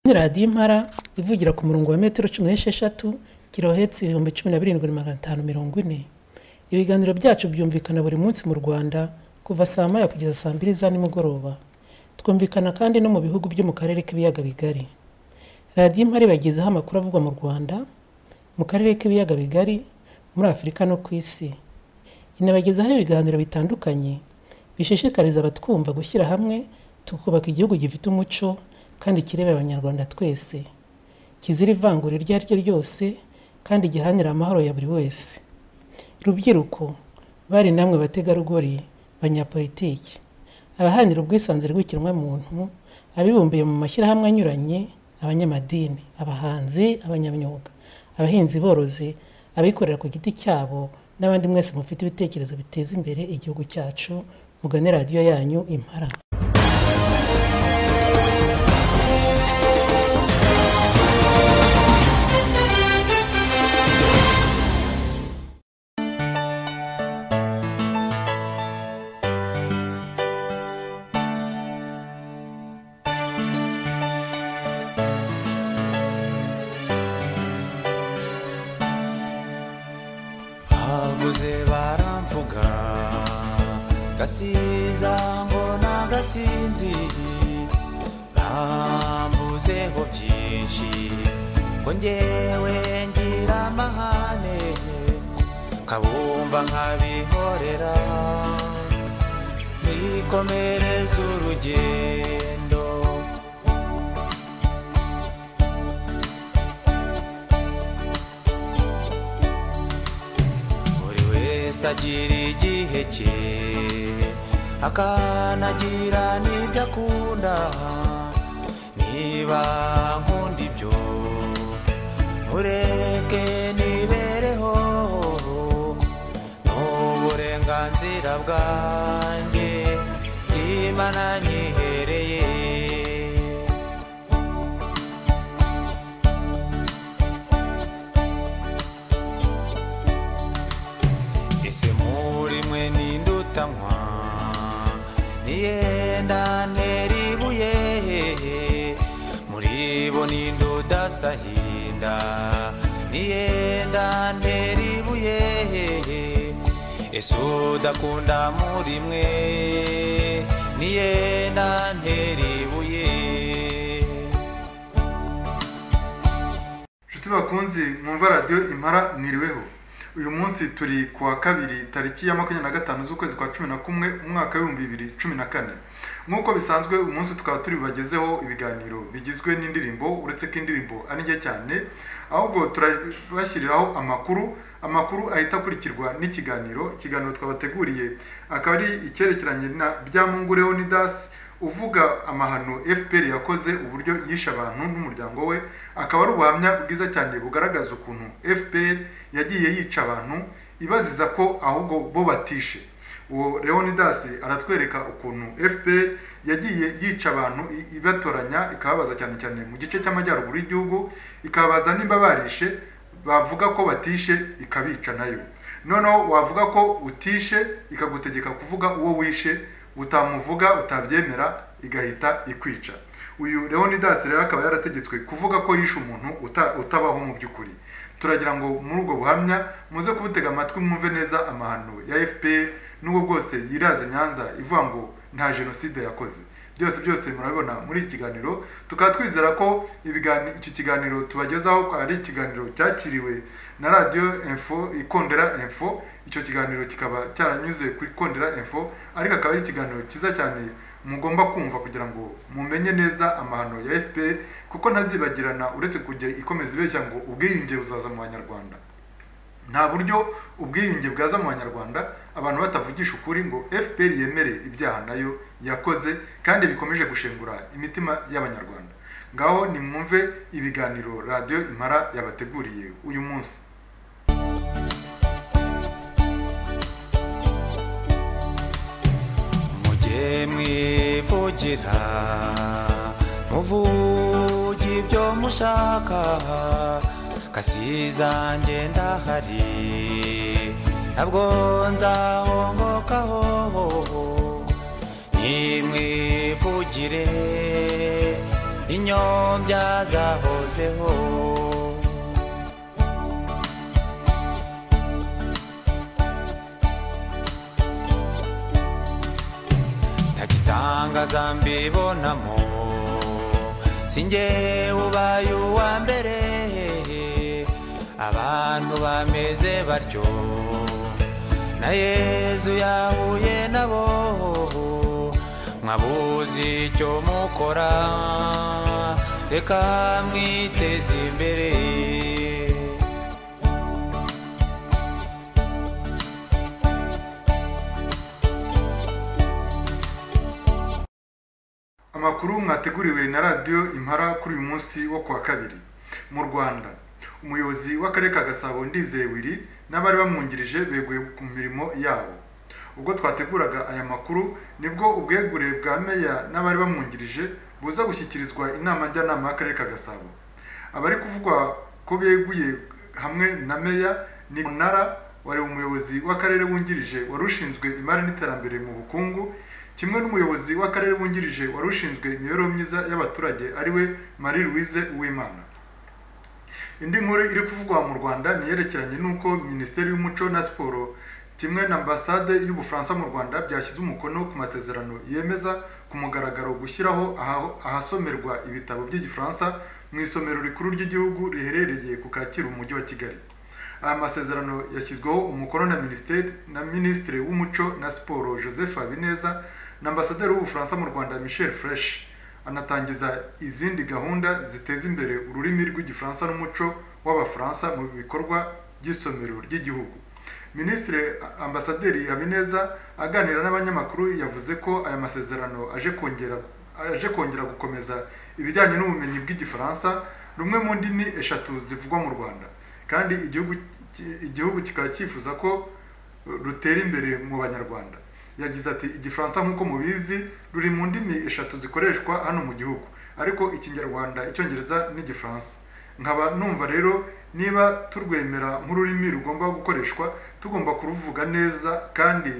Kandi radiyo impara ivugira ku murongo wa metero cumi n'esheshatu kilohertz ibihumbi cumi na birindwi magana atanu mirongo ine. Ibiganiro byacu byumvikana buri munsi mu Rwanda kuva saa moya kugeza saa mbiri za nimugoroba. Twumvikana kandi no mu bihugu byo mu Karere k'Ibiyaga Bigari. Radiyo Impara ibagezaho amakuru avugwa mu Rwanda, mu Karere k'Ibiyaga Bigari, muri Afurika no ku Isi. Inabagezaho ibiganiro bitandukanye bishishikariza abatwumva gushyira hamwe tukubaka igihugu gifite umuco kandi kireba Abanyarwanda twese, kizira ivangura iryo ari ryo ryose kandi giharanira amahoro ya buri wese. Rubyiruko, bari namwe bategarugori, banyapolitiki, abaharanira ubwisanzure bw'ikiremwamuntu, abibumbiye mu mashyirahamwe anyuranye, abanyamadini, abahanzi, abanyamyuga, abahinzi borozi, abikorera ku giti cyabo n'abandi mwese mufite ibitekerezo biteza imbere igihugu cyacu, mugane radiyo yanyu Impara. havuze baramvuga gasiza ngo nagasinziriye bamvuzeho byinshi ngo ngewe ngira amahane kabumva nkabihorera nikomereze urugendo buri wese agira igihe cye akanagira n'ibyo akunda niba nkunda ibyo mureke nibereho n'uburenganzira bwanjye imana nyihereye ese muri mwe n'indutanywa niyenda ntera ibuye muri bo n'indudasahinda niyenda ntera ibuye ese udakunda muri mwe niyenda ntera ibuye inshuti bakunze mwumva radiyo impara mwiriweho uyu munsi turi ku wa kabiri tariki ya makumyabiri na gatanu z'ukwezi kwa cumi na kumwe umwaka w'ibihumbi bibiri cumi na kane nk'uko bisanzwe uyu munsi tukaba turi bubagezeho ibiganiro bigizwe n'indirimbo uretse ko indirimbo ari nke cyane ahubwo turabashyiriraho amakuru amakuru ahita akurikirwa n'ikiganiro ikiganiro twabateguriye akaba ari icyerekeranye na byamungure onidasi uvuga amahano fpr yakoze uburyo yishe abantu n'umuryango we akaba ari ubuhamya bwiza cyane bugaragaza ukuntu fpr yagiye yica abantu ibaziza ko ahubwo bo batishe uwo leonidas aratwereka ukuntu fpr yagiye yica abantu i- ibatoranya ikababaza cyane cyane mu gice cy'amajyaruguru y'igihugu ikababaza nimba barishe bavuga ko batishe ikabica nayo noneho wavuga ko utishe ikagutegeka kuvuga uwo wishe utamuvuga utabyemera igahita ikwica uyu leonidas rero akaba yarategetswe kuvuga ko yishe umuntu uta- utabaho mu by'ukuri turagira ngo muri ubwo buhamya muze kubutega amatwi mwumve neza amahano ya fpr n'ubwo bwose yiraze nyanza ivuga ngo nta jenoside yakoze byose byose murabibona muri iki kiganiro tukaba twizera ko ibigani- iki kiganiro tubagezaho ko ari ikiganiro cyakiriwe na radiyo info ikondera info icyo kiganiro kikaba cyaranyuze kuri kondera info ariko akaba ari ikiganiro cyiza cyane mugomba kumva kugira ngo mumenye neza amahano ya fpr kuko ntazibagirana uretse kujya ikomeza ibeshya ngo ubwiyunge buzaza mu banyarwanda nta buryo ubwiyunge bwaza mu banyarwanda abantu batavugisha ukuri ngo fpr yemere ibyaha nayo yakoze kandi bikomeje gushengura imitima y'abanyarwanda ngaho nimwumve ibiganiro radiyo impara yabateguriye uyu munsi mujye mwivugira muvuge ibyo mushaka kasiza ngenda hari ntabwo nzahongokaho nimwivugire z'inyombya zahozeho ntagitangaza mbibonamo sinjye ubaye uwa mbere abantu bameze batyo na yezu yahuye nabo mwabuze icyo mukora reka mwiteze imbere amakuru mwateguriwe na radiyo impara kuri uyu munsi wo kuwa kabiri mu rwanda umuyobozi w'akarere ka gasabo ndizewiri n'abari bamwungirije beguye ku mirimo yabo ubwo twateguraga aya makuru nibwo ubwegure bwa meya n'abari bamwungirije buza gushyikirizwa inama njyanama y'akarere ka gasabo abari kuvugwa ko beguye hamwe na meya ni munara wari umuyobozi w'akarere wungirije wari ushinzwe imari n'iterambere mu bukungu kimwe n'umuyobozi w'akarere wungirije wari ushinzwe imibereho myiza y'abaturage ariwe marie louise uwimana indi nkuru iri kuvugwa mu rwanda niyerekeranye n'uko minisiteri y'umuco na siporo kimwe na ambasade y'ubufaransa mu rwanda byashyize umukono ku masezerano yemeza ku mugaragaro gushyiraho aha- ahasomerwa ibitabo by'igifaransa mu isomero rikuru ry'igihugu riherereye ku kacyiru mu mujyi wa kigali aya masezerano yashyizweho umukono na minisiteri na minisitiri w'umuco na siporo joseph habineza na ambasaderi w'ubufaransa mu rwanda michel fresh anatangiza izindi gahunda ziteza imbere ururimi rw'igifaransa n'umuco w'abafaransa mu bikorwa by'isomero ry'igihugu minisitiri ambasaderi habineza aganira n'abanyamakuru yavuze ko aya masezerano aje kongera aje kongera gukomeza ibijyanye n'ubumenyi bw'igifaransa rumwe mu ndimi eshatu zivugwa mu rwanda kandi igihugu ki- igihugu kikaba cyifuza ko eh, rutera imbere mu banyarwanda yagize ati igifaransa nk'uko mubizi ruri mu ndimi eshatu zikoreshwa hano mu gihugu ariko ikinyarwanda icyongereza n'igifaransa nkaba numva rero niba turwemera nk'ururimi rugomba gukoreshwa tugomba kuruvuga neza kandi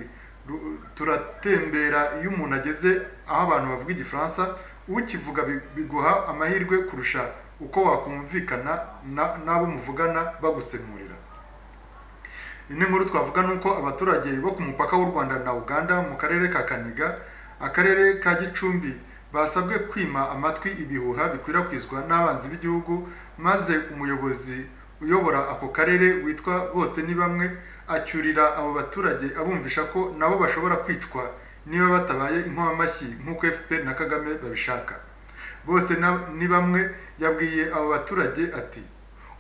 ru- turatembera iyo umuntu ageze aho abantu bavuga igifaransa ukivuga bi- biguha amahirwe kurusha uko wakumvikana na- n'abo muvugana bagusemurira indi nkuru twavuga ni uko abaturage bo ku mupaka w'u rwanda na uganda mu karere ka kaniga akarere ka gicumbi basabwe kwima amatwi ibihuha bikwirakwizwa n'abanzi b'igihugu maze umuyobozi uyobora ako karere witwa bose ni bamwe acyurira abo baturage abumvisha ko nabo bashobora kwicwa niba batabaye inkomamashyi nk'uko fpr na kagame babishaka bose na- ni bamwe yabwiye abo baturage ati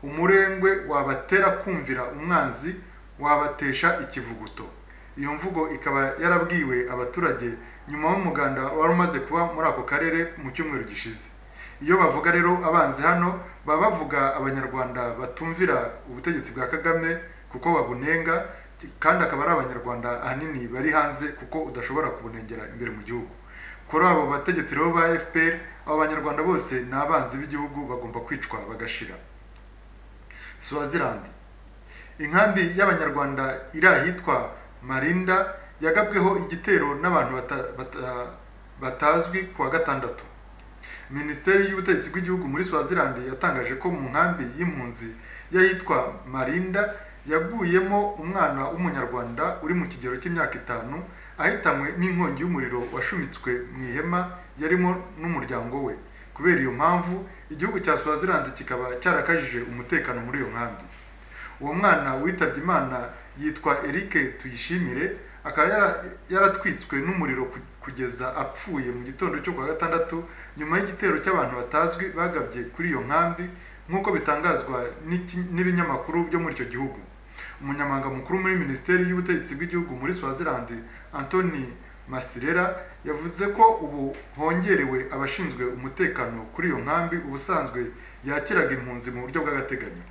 umurengwe wabatera kumvira umwanzi wabatesha ikivuguto iyo mvugo ikaba yarabwiwe abaturage nyuma y'umuganda wari umaze kuba muri ako karere mu cyumweru gishize iyo bavuga rero abanzi hano baba bavuga abanyarwanda batumvira ubutegetsi bwa kagame kuko babunenga kandi akaba ari abanyarwanda ahanini bari hanze kuko udashobora kubunengera imbere mu gihugu kuri abo bategetsi rero ba fpr abo banyarwanda bose ni abanzi b'igihugu bagomba kwicwa bagashira swazilandi inkambi y'abanyarwanda iri ahitwa marinda yagabweho igitero n'abantu bata- bata- batazwi ku wa gatandatu minisiteri y'ubutegetsi bw'igihugu muri swazilandi yatangaje ko mu nkambi y'impunzi y'ahitwa marinda yaguyemo umwana w'umunyarwanda uri mu kigero cy'imyaka itanu ahitanywe n'inkongi y'umuriro washumitswe mu ihema yarimo n'umuryango we kubera iyo mpamvu igihugu cya swazilandi kikaba cyarakajije umutekano muri iyo nkambi uwo mwana witabye imana yitwa eric tuyishimire akaba yara- yaratwitswe n'umuriro ku- kugeza apfuye mu gitondo cyo kuwa gatandatu nyuma y'igitero cy'abantu batazwi bagabye kuri iyo nkambi nk'uko bitangazwa n'iki- n'ibinyamakuru byo muri icyo gihugu umunyamabanga mukuru muri minisiteri y'ubutegetsi bw'igihugu muri swazilandi antoni masirera yavuze ko ubu hongerewe abashinzwe umutekano kuri iyo nkambi ubusanzwe yakiraga impunzi mu buryo bw'agateganyo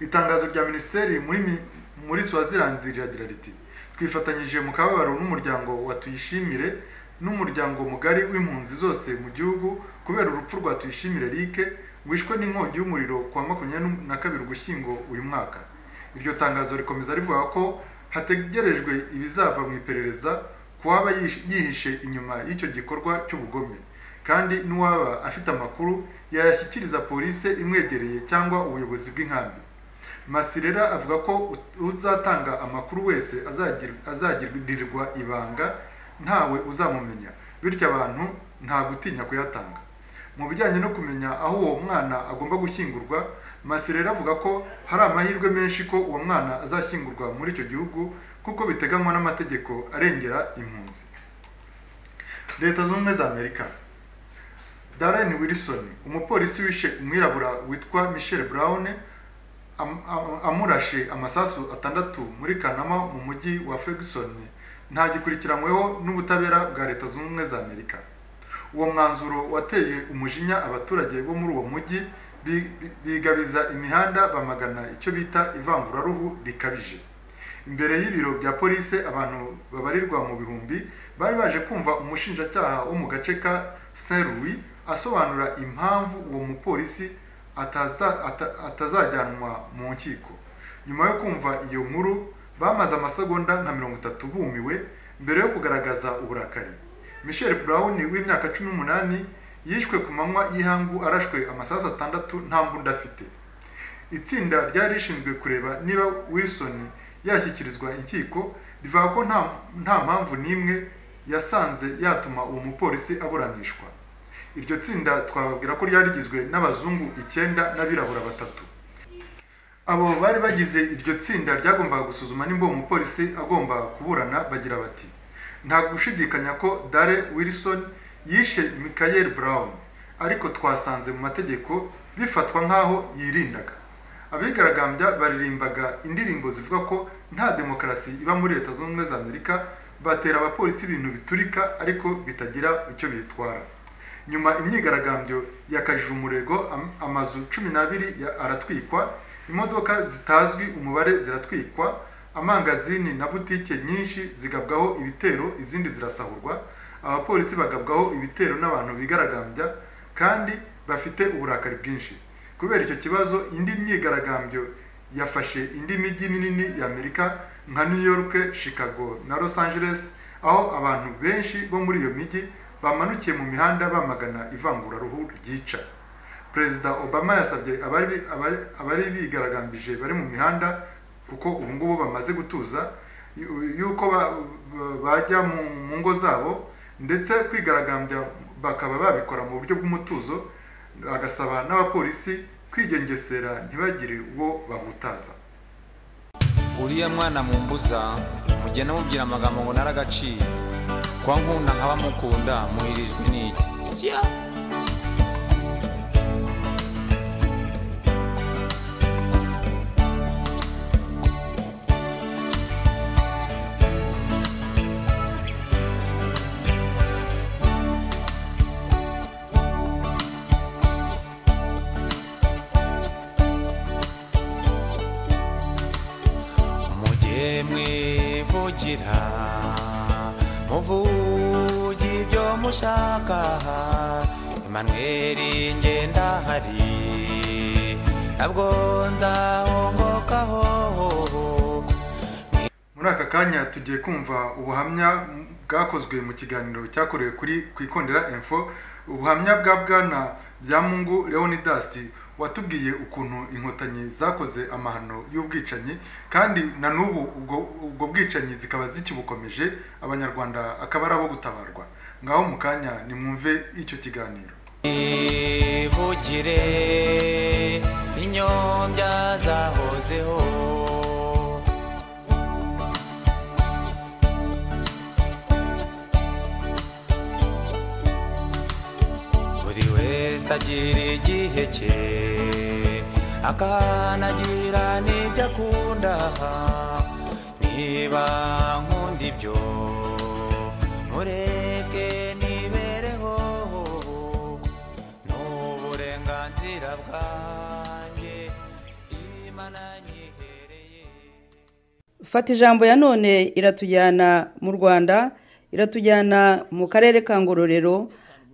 itangazo rya minisiteri muri mi- muri swazilandi riragira riti twifatanyije mu kababaro n'umuryango wa tuyishimire n'umuryango mugari w'impunzi zose mu gihugu kubera urupfu rwa tuyishimire rike wishwe n'inkongi y'umuriro ku wa makumyabiri na kabiri ugushyingo uyu mwaka iryo tangazo rikomeza rivuga ko hategerejwe ibizava mu iperereza ku waba yish- yihishe inyuma y'icyo gikorwa cy'ubugome kandi n'uwaba afite amakuru yayashyikiriza polisi imwegereye cyangwa ubuyobozi bw'inkambi masirera avuga ko ut- uzatanga amakuru wese azagir- azagirirwa ibanga ntawe uzamumenya bityo abantu nta gutinya kuyatanga mu bijyanye no kumenya aho uwo mwana agomba gushyingurwa masirera avuga ko hari amahirwe menshi ko uwo mwana azashyingurwa muri icyo gihugu kuko biteganywa n'amategeko arengera impunzi leta zunze ubumwe za amerika Darren Wilson umupolisi wishe umwirabura witwa Michelle Brown am- am- amurashe amasasu atandatu muri Kanama mu mujyi wa Ferguson ntagikurikiranyweho n'ubutabera bwa leta zunze ubumwe za Amerika uwo mwanzuro wateye umujinya abaturage bo muri uwo mujyi bi- bi- bigabiza imihanda bamagana icyo bita ivanguraruhu rikabije imbere y'ibiro bya polisi abantu babarirwa mu bihumbi bari baje kumva umushinjacyaha wo mu gace ka saint louis asobanura impamvu uwo mupolisi ataza- ata- atazajyanwa mu nkiko nyuma yo kumva iyo nkuru bamaze amasegonda nka mirongo itatu bumiwe mbere yo kugaragaza uburakari michel brown w'imyaka cumi n'umunani yishwe ku manywa y'ihangu arashwe amasasu atandatu nta mbunda afite itsinda ryari rishinzwe kureba niba wilson yashyikirizwa inkiko rivuga ko nta nta mpamvu n'imwe yasanze yatuma uwo mupolisi aburanishwa iryo tsinda twababwira ko ryari rigizwe n'abazungu icyenda n'abirabura batatu abo bari bagize iryo tsinda ryagombaga gusuzuma nimba uwo mupolisi agomba kuburana bagira bati nta gushidikanya ko dare wilson yishe michael brown ariko twasanze mu mategeko bifatwa nk'aho yirindaga abigaragambya baririmbaga indirimbo zivuga ko nta demokarasi iba muri leta zunze ubumwe za amerika batera abapolisi ibintu biturika ariko bitagira icyo bitwara nyuma imyigaragambyo yakajije umurego am- amazu cumi n'abiri ya- aratwikwa imodoka zitazwi umubare ziratwikwa amangazini na butike nyinshi zigabwaho ibitero izindi zirasahurwa abapolisi bagabwaho ibitero n'abantu bigaragambya kandi bafite uburakari bwinshi kubera icyo kibazo indi myigaragambyo yafashe indi mijyi minini ya amerika nka new york chicago na los angeles aho abantu benshi bo muri iyo mijyi bamanukiye mu mihanda bamagana ivanguraruhu ryica perezida obama yasabye abari bi- abari- abari bigaragambije bari mu mihanda kuko ubu ngubu bamaze gutuza yu- yuko ba- ba- bajya mu mu ngo zabo ndetse kwigaragambya bakaba babikora mu buryo bw'umutuzo agasaba n'abapolisi kwigengesera ntibagire uwo bahutaza uriya mwana mumbuza mugenda mubwira amagambo ngo naragaciye kwa nkunda nkaba mukunda muhirijwe n'iki sya mugihe mwivugira muvuge ibyo mushaka Emmanuel ngendahari ntabwo nzahongokaho muri aka kanya tugiye kumva ubuhamya bwakozwe mu kiganiro cyakorewe kuri ku ikondera info ubuhamya bwa bwana byamungu leonidas watubwiye ukuntu inkotanyi zakoze amahano y'ubwicanyi kandi na n'ubu ubwo, ubwo bwicanyi zikaba zikibukomeje abanyarwanda akaba ari abo gutabarwa ngaho mu kanya nimwumve icyo kiganiro mivugire inyombya zahozeho buri wese agira igihe cye akanagira n'ibyo akunda niba nkunda ibyo mureke nibereho ni uburenganzira bwanjye imana nyihereye fata ijambo ya none iratujyana mu rwanda iratujyana mu karere ka ngororero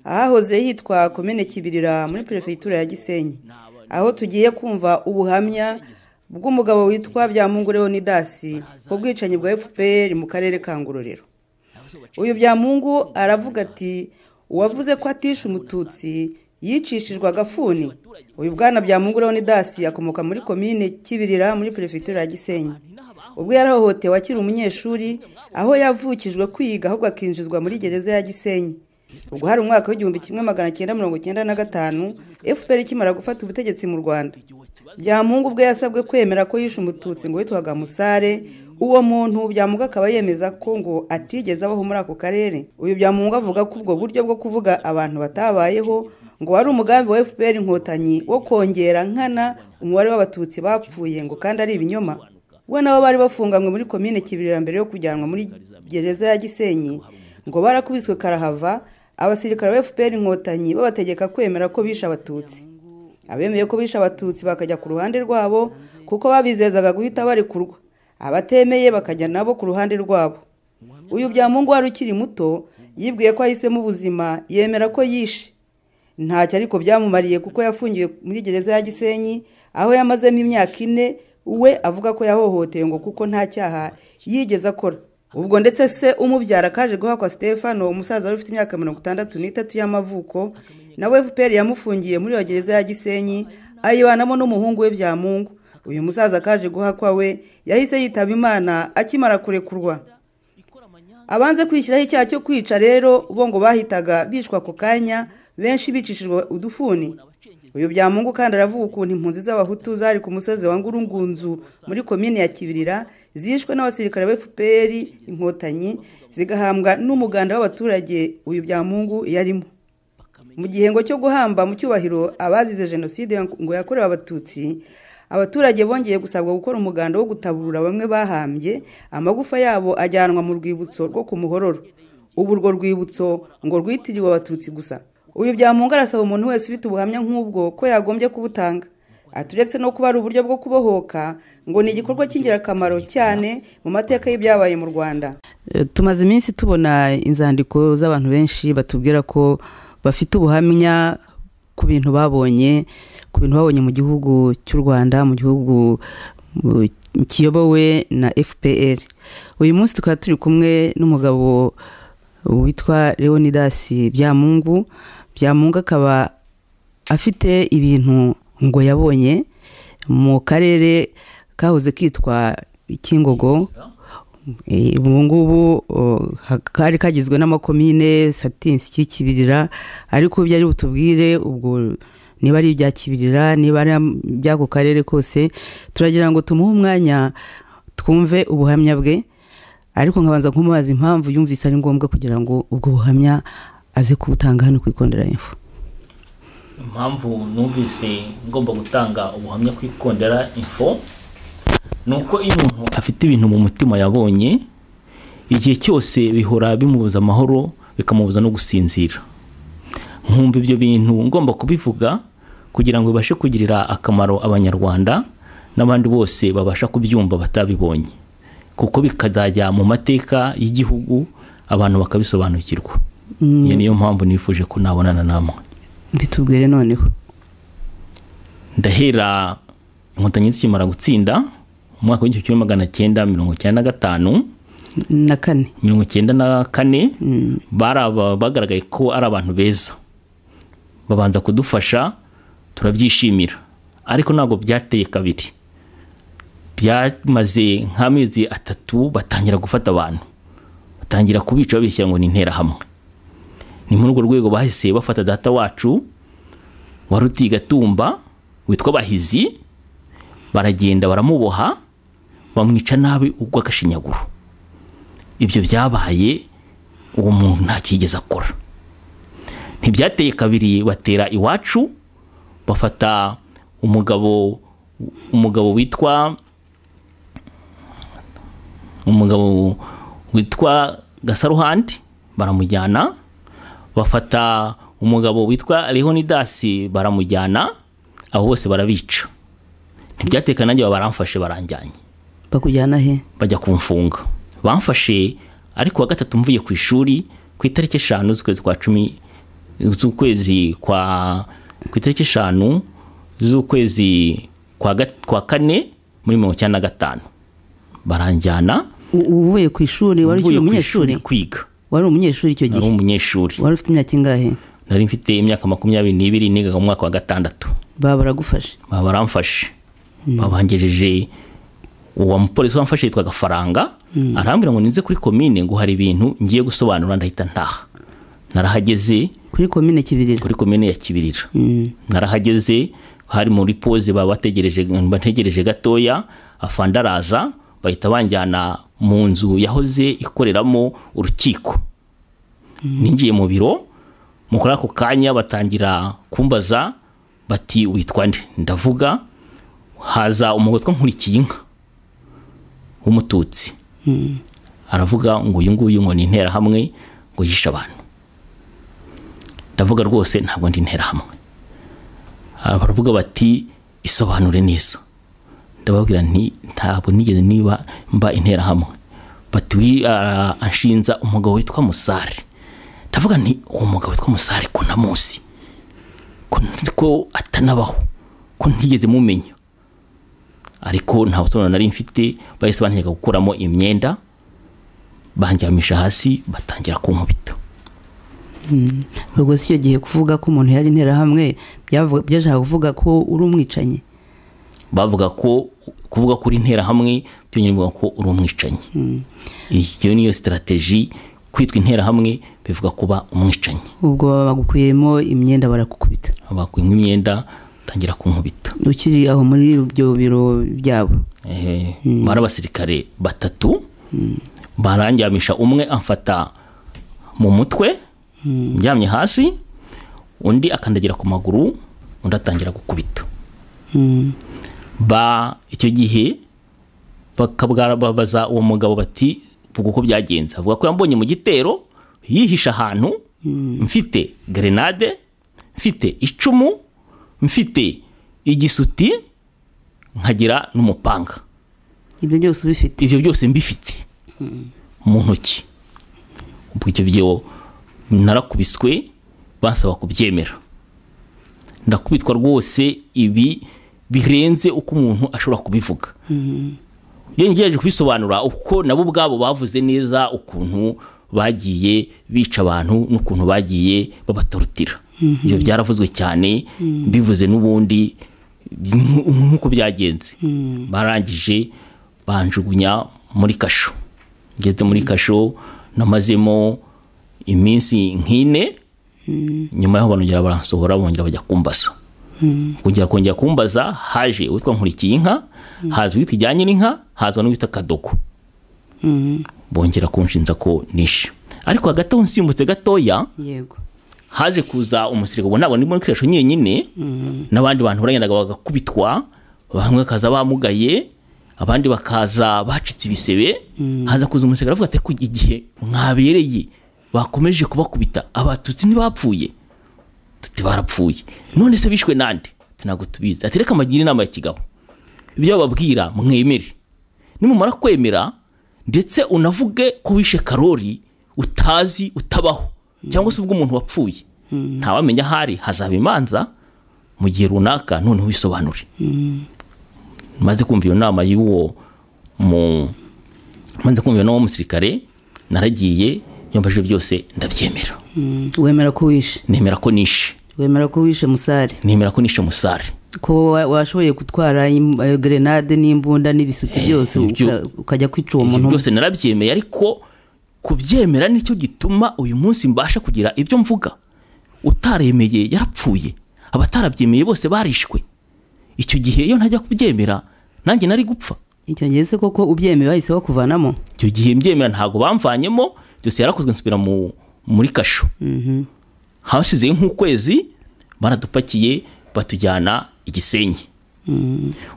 ahahoze hitwa komine kibirira muri perefegitura ya gisenyi aho tugiye kumva ubuhamya bw'umugabo witwa byamungu leonidasi ku bwicanyi bwa fpr mu karere ka ngororero uyu byamungu aravuga ati uwavuze ko atishe umututsi yicishijwe agafuni uyu bwana bya mungureho ni dasi akomoka muri komine kibirira muri perefegitura ya gisenyi ubwo yarahohotewe akiri umunyeshuri aho yavukijwe kwiga ahubwo akinjizwa muri gereza ya gisenyi ubwo hari umwaka w'igihumbi kimwe magana cyenda mirongo cyenda na gatanu fpr ikimara gufata ubutegetsi mu rwanda byamungu ubwo yasabwe kwemera ko yishe umututsi ngo witwaga musare uwo muntu byamungu akaba yemeza ko ngo atigeze abaho muri ako karere uyu byamungu avuga ko ubwo buryo bwo kuvuga abantu batabayeho ngo wari umugambi wa fpr inkotanyi wo kongera nkana umubare w'abatutsi bapfuye ngo kandi ari ibinyoma we nabo bari bafunganywe muri komine kibirira mbere yo kujyanwa muri gereza ya gisenyi ngo barakubiswe karahava abasirikare ba fpr inkotanyi babategeka kwemera ko bishe abatutsi abemeye ko bishe abatutsi bakajya ku ruhande rwabo kuko babizezaga guhita barekurwa abatemeye bakajya nabo ku ruhande rwabo uyu byamungu wari ukiri muto yibwiye ko ahisemo ubuzima yemera ko yishe ntacyo ariko byamumariye kuko yafungiwe muri gereza ya gisenyi aho yamazemo imyaka ine we avuga ko yahohoteye ngo kuko nta cyaha yigeze akora ubwo ndetse se umubyara kaje guhakwa stefano umusaza wari ufite imyaka mirongo itandatu n'itatu y'amavuko nawe fpr yamufungiye muri iyo gereza ya gisenyi ayibanamo n'umuhungu we byamungu uyu musaza kaje guhakwa we yahise yitaba imana akimara kurekurwa abanze kwishyiraho icyaha cyo kwica rero bo ngo bahitaga bicwa ako kanya benshi bicishijwe udufuni uyu byamungu kandi aravuga ukuntu impunzi z'abahutu zari ku musozi wa ngurungunzu muri komini ya kibirira zishwe n'abasirikare ba fpr inkotanyi zigahambwa n'umuganda w'abaturage uyu byamungu yarimo mu gihembwo cyo guhamba mu cyubahiro abazize jenoside ngo yakorewe abatutsi abaturage bongeye gusabwa gukora umuganda wo gutabura bamwe bahambye amagufa yabo ajyanwa mu rwibutso rwo ku muhororo ubu urwo rwibutso ngo rwitiriwe abatutsi gusa uyu byamungu arasaba umuntu wese ufite ubuhamya nk'ubwo ko yagombye kubutanga aturetse no kuba ari uburyo bwo kubohoka ngo ni igikorwa cy'ingirakamaro cyane mu mateka y'ibyabaye mu rwanda tumaze iminsi tubona inzandiko z'abantu benshi batubwira ko bafite ubuhamya ku bintu babonye ku bintu babonye mu gihugu cy'u rwanda mu gihugu kiyobowe na fpr uyu munsi tukaba turi kumwe n'umugabo witwa leonidas byamungu byamungu akaba afite ibintu ngo yabonye mu karere kahoze kitwa kingogo ubu ngubu kari kagizwe n'amakomine satinsi kibirira ariko ibyo ari butubwire ubwo niba ari ibya kibirira niba ari iby'ako karere kose turagira ngo tumuhe umwanya twumve ubuhamya bwe ariko nkabanza kumubaza impamvu yumvise ari ngombwa kugira ngo ubwo buhamya aze kubutanga hano ku ikondera info impamvu numvise ngomba gutanga ubuhamya ku ikondera info ni uko iyo umuntu afite ibintu mu mutima yabonye igihe cyose bihora bimubuza amahoro bikamubuza no gusinzira nkumva ibyo bintu ngomba kubivuga kugira ngo bibashe kugirira akamaro abanyarwanda n'abandi bose babasha kubyumva batabibonye kuko bikazajya mu mateka y'igihugu abantu bakabisobanukirwa iyi niyo mpamvu nifuje ko nabonana namwe bitubwire noneho ndahera inkotanyi zikimara gutsinda mu mwaka w'igihumbi kimwe magana cyenda mirongo icyenda na gatanu na kane mirongo icyenda na kane bari aba- bagaragaye ko ari abantu beza babanza kudufasha turabyishimira ariko ntabwo byateye kabiri byamaze nk'amezi atatu batangira gufata abantu batangira kubica babishyira ngo ni interahamwe ni muri urwo rwego bahise bafata data wacu wari utiye gatumba witwa bahizi baragenda baramuboha bamwica nabi urw'agashinyaguro ibyo byabaye uwo muntu ntacyo yigeze akora ntibyateye kabiri batera iwacu bafata umugabo umugabo witwa umugabo witwa gasaruhandi baramujyana bafata umugabo witwa leonidasi baramujyana abo bose barabica ntibyatekana nanjye baba baramfashe baranjyanye bakujyana he bajya kumfunga bamfashe ariko wa gatatu mvuye ku ishuri ku itariki eshanu z'ukwezi kwa cumi z'ukwezi kwa ku itariki eshanu z'ukwezi kwa, gat- kwa kane muri mirongo icyenda na gatanu baranjyana U- uvuye ku ishuri wari ukiri mvuye ku umunyeshuri ishuri kwiga wari umunyeshuri icyo nari gihe umunyeshuri wari ufite imyaka ingahe nari mfite imyaka makumyabiri n'ibiri nigaga mu mwaka wa gatandatu baba baragufashe baba baramfashe babangejeje uwo mupolisi wamfashe yitwaga faranga arambwira ngo ninze kuri komine ngo hari ibintu ngiye gusobanura ndahita ntaha narahageze kuri komine kibirira kuri komine ya kibirira Mm. narahageze hari muri poze baba bategereje bantegereje gatoya afande araza bahita banjyana mu nzu yahoze ikoreramo urukiko ninjiye mu biro mu kuri ako kanya batangira kumbaza bati witwa nde ndavuga haza umugotwa nkurikiye inka w'umututsi aravuga ngo uyu nguyu ngo ni interahamwe ngo yishe abantu ndavuga rwose ntabwo ndi interahamwe Aha baravuga bati isobanure neza ndababwira nti ntabwo nigeze niba mba interahamwe bati wi- ah, anshinza umugabo witwa musare ndavuga nti uwo mugabo witwa musare ko ntamuzi ko- ko atanabaho ko ntigeze mumenya ariko nta busobanuro nari mfite bahise bantega gukuramo imyenda banjyamisha hasi batangira kunkubita ubwo si icyo gihe kuvuga ko umuntu yari interahamwe byavuga- byashaka kuvuga ko uri umwicanyi bavuga ko kuvuga ko uri interahamwe byongera bivuga ko uri umwicanyi iyo niyo sitarateji kwitwa interahamwe bivuga kuba umwicanyi ubwo baba bagukuyemo imyenda barakukubita bakuyemo imyenda batangira kunkubita ukiri aho muri ibyo biro byabo Eh, bari abasirikare batatu baranjyamisha umwe amfata mu mutwe njyamye hasi undi akandagira ku maguru undi atangira gukubita Mm. ba icyo gihe bakabwabaza uwo mugabo bati vuga uko byagenze avuga ko yambonye mu gitero yihisha ahantu mfite grenade mfite icumu mfite igisuti nkagira n'umupanga ibyo byose ubifite ibyo byose mbifite mu ntoki ubwo icyo gihe narakubiswe basaba kubyemera ndakubitwa rwose ibi birenze uko umuntu ashobora kubivuga iyo ngerageje kubisobanura uko nabo ubwabo bavuze neza ukuntu bagiye bica abantu n'ukuntu bagiye babatorotira ibyo byaravuzwe cyane bivuze n'ubundi nk- nk'uko byagenze barangije banjugunya muri kasho ngeze muri kasho namazemo iminsi nk'ine nyuma yaho banongera baransohora bongera bajya kumbaza kongera kongera kumbaza haje uwitwa nkurikiye inka haza uwitwa ijyanye n'inka haza n'uwitwa kadogo bongera kunshinza ko nishe ariko hagati aho nsimbutse gatoya yego haje kuza umusirikare ubwo ntabwo ndi muri kirisho nyenyine n'abandi bantu barengenaga bagakubitwa bamwe bakaza bamugaye abandi bakaza bacitse ibisebe haza kuza umusirikare avuga ati ariko igihe mwabereye bakomeje kubakubita abatutsi ntibapfuye tuti barapfuye none se bishwe nande Ati, ntabwo tubizi ati reka mbagire inama ya kigabo ibyo bababwira mwemere nimumara kwemera ndetse unavuge ko wishe karori utazi utabaho cyangwa se ubwo umuntu wapfuye ntawamenya ahari hazaba imanza mu gihe runaka noneho wisobanure maze kumva iyo nama y'uwo mu maze kumva iyo nama w'umusirikare naragiye yambajije byose ndabyemera wemera ko wishe nemera ko nishe wemera ko wishe musare nemera ko nishe musare ko wa- washoboye gutwara im- eh, grenade n'imbunda n'ibisuti byose ibyo- uka- ukajya kwica uwo ibyo muntu byose narabyemeye ariko kubyemera nicyo gituma uyu munsi mbasha kugira ibyo mvuga utaremeye yarapfuye abatarabyemeye bose barishwe icyo gihe iyo ntajya kubyemera nanjye nari gupfa icyo gihe se koko ubyemeye bahise bakuvanamo icyo gihe mbyemera ntabwo bamvanyemo byose yarakozwe nsubira mu, muri kasho hasizeyo nk'ukwezi baradupakiye batujyana igisenyi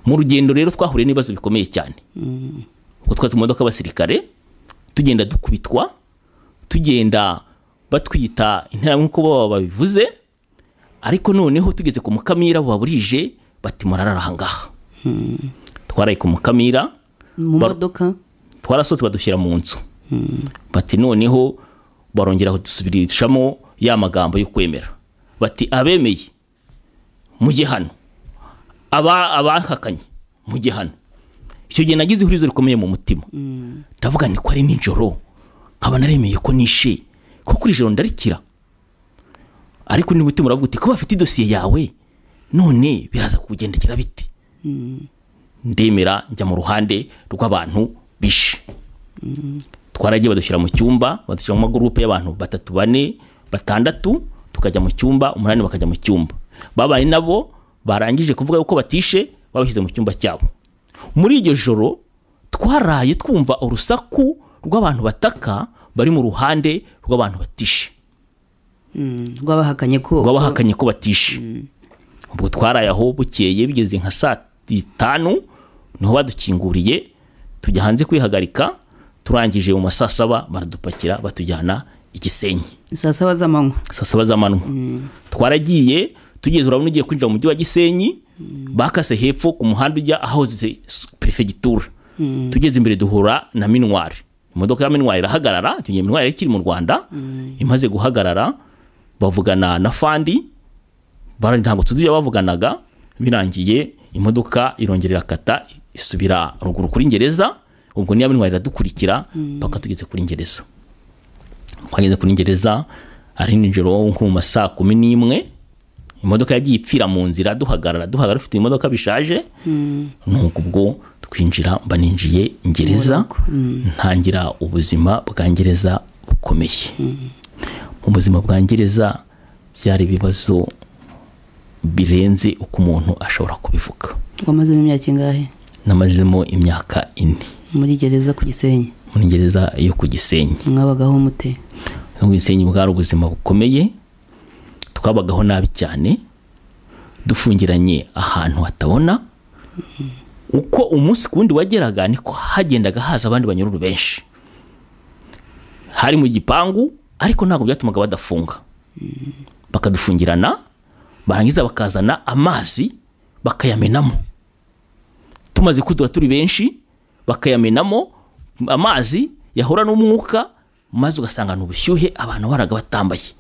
mu rugendo rero twahuriye n'ibibazo bikomeye cyane ubwo twari mu modoka y'abasirikare tugenda dukubitwa tugenda batwita interahamwe nk'uko baba babivuze ariko noneho tugeze ku mukamira buba burije bati murarara ahangaha twaraye ku mukamira mu Bar- modoka twarasohotse badushyira mu nzu bati noneho barongera kudusubirishamo ya magambo yo kwemera bati abemeye mujye hano aba abahakanye mujye hano icyo gihe nagize ihurizo rikomeye mu mutima ndavuga ni ko ari nijoro nkaba naremeye ko nishe ko kuri ijoro ndarikira ariko undi mutima uravuga uti kuba bafite idosiye yawe none biraza kukugendekera bite ndemera njya mu ruhande rw'abantu bishe twaragiye badushyira mu cyumba badushyira mu magurupe y'abantu batatu bane batandatu tukajya mu cyumba umunani bakajya mu cyumba babaye nabo barangije kuvuga yuko batishe babashyize mu cyumba cyabo muri iryo joro twaraye twumva urusaku rw'abantu bataka bari mu ruhande rw'abantu batishe rwabahakanye ko rw'abahakanye ko batishe ubwo twaraye aho bukeye bigeze nka saa tanu niho badukinguriye tujya hanze kwihagarika turangije mu ma saa saba baradupakira batujyana igisenyi saa saba z'amanywa saa saba z'amanywa twaragiye tugeze urabona ugiye kwinjira mu mujyi wa gisenyi bakase hepfo ku muhanda ujya ahoze perefegitura tugeze imbere duhura na minwari imodoka ya minwari irahagarara icyo gihe minwari yari ikiri mu rwanda imaze guhagarara bavugana na fandi bara- ntabwo tuzi ibyo bavuganaga birangiye imodoka irongera irakata isubira ruguru kuri ngereza ubwo niyo minwari iradukurikira mpaka tugeze kuri ngereza twageze kuri ngereza ari nijoro nko mu ma saa kumi n'imwe imodoka yagiye ipfira mu nzira duhagarara duhagarara ufite imodoka bishaje nuko ubwo twinjira mba ninjiye ngereza ntangira ubuzima bwa ngereza bukomeye mu buzima bwa ngereza byari ibibazo birenze uko umuntu ashobora kubivuga wamazemo imyaka ingahe namazemo imyaka ine muri gereza ku gisenyi muri ngereza yo ku gisenyi mwabagaho mute ubwisenyi bwari ubuzima bukomeye twabagaho nabi cyane dufungiranye ahantu hatabona uko umunsi ku wundi wageraga niko hagendaga haza abandi banyururu benshi hari mu gipangu ariko ntabwo byatumaga badafunga bakadufungirana barangiza bakazana amazi bakayamenamo tumaze kudura turi benshi bakayamenamo amazi yahura n'umwuka maze ugasanga ni ubushyuhe abantu baraga batambaye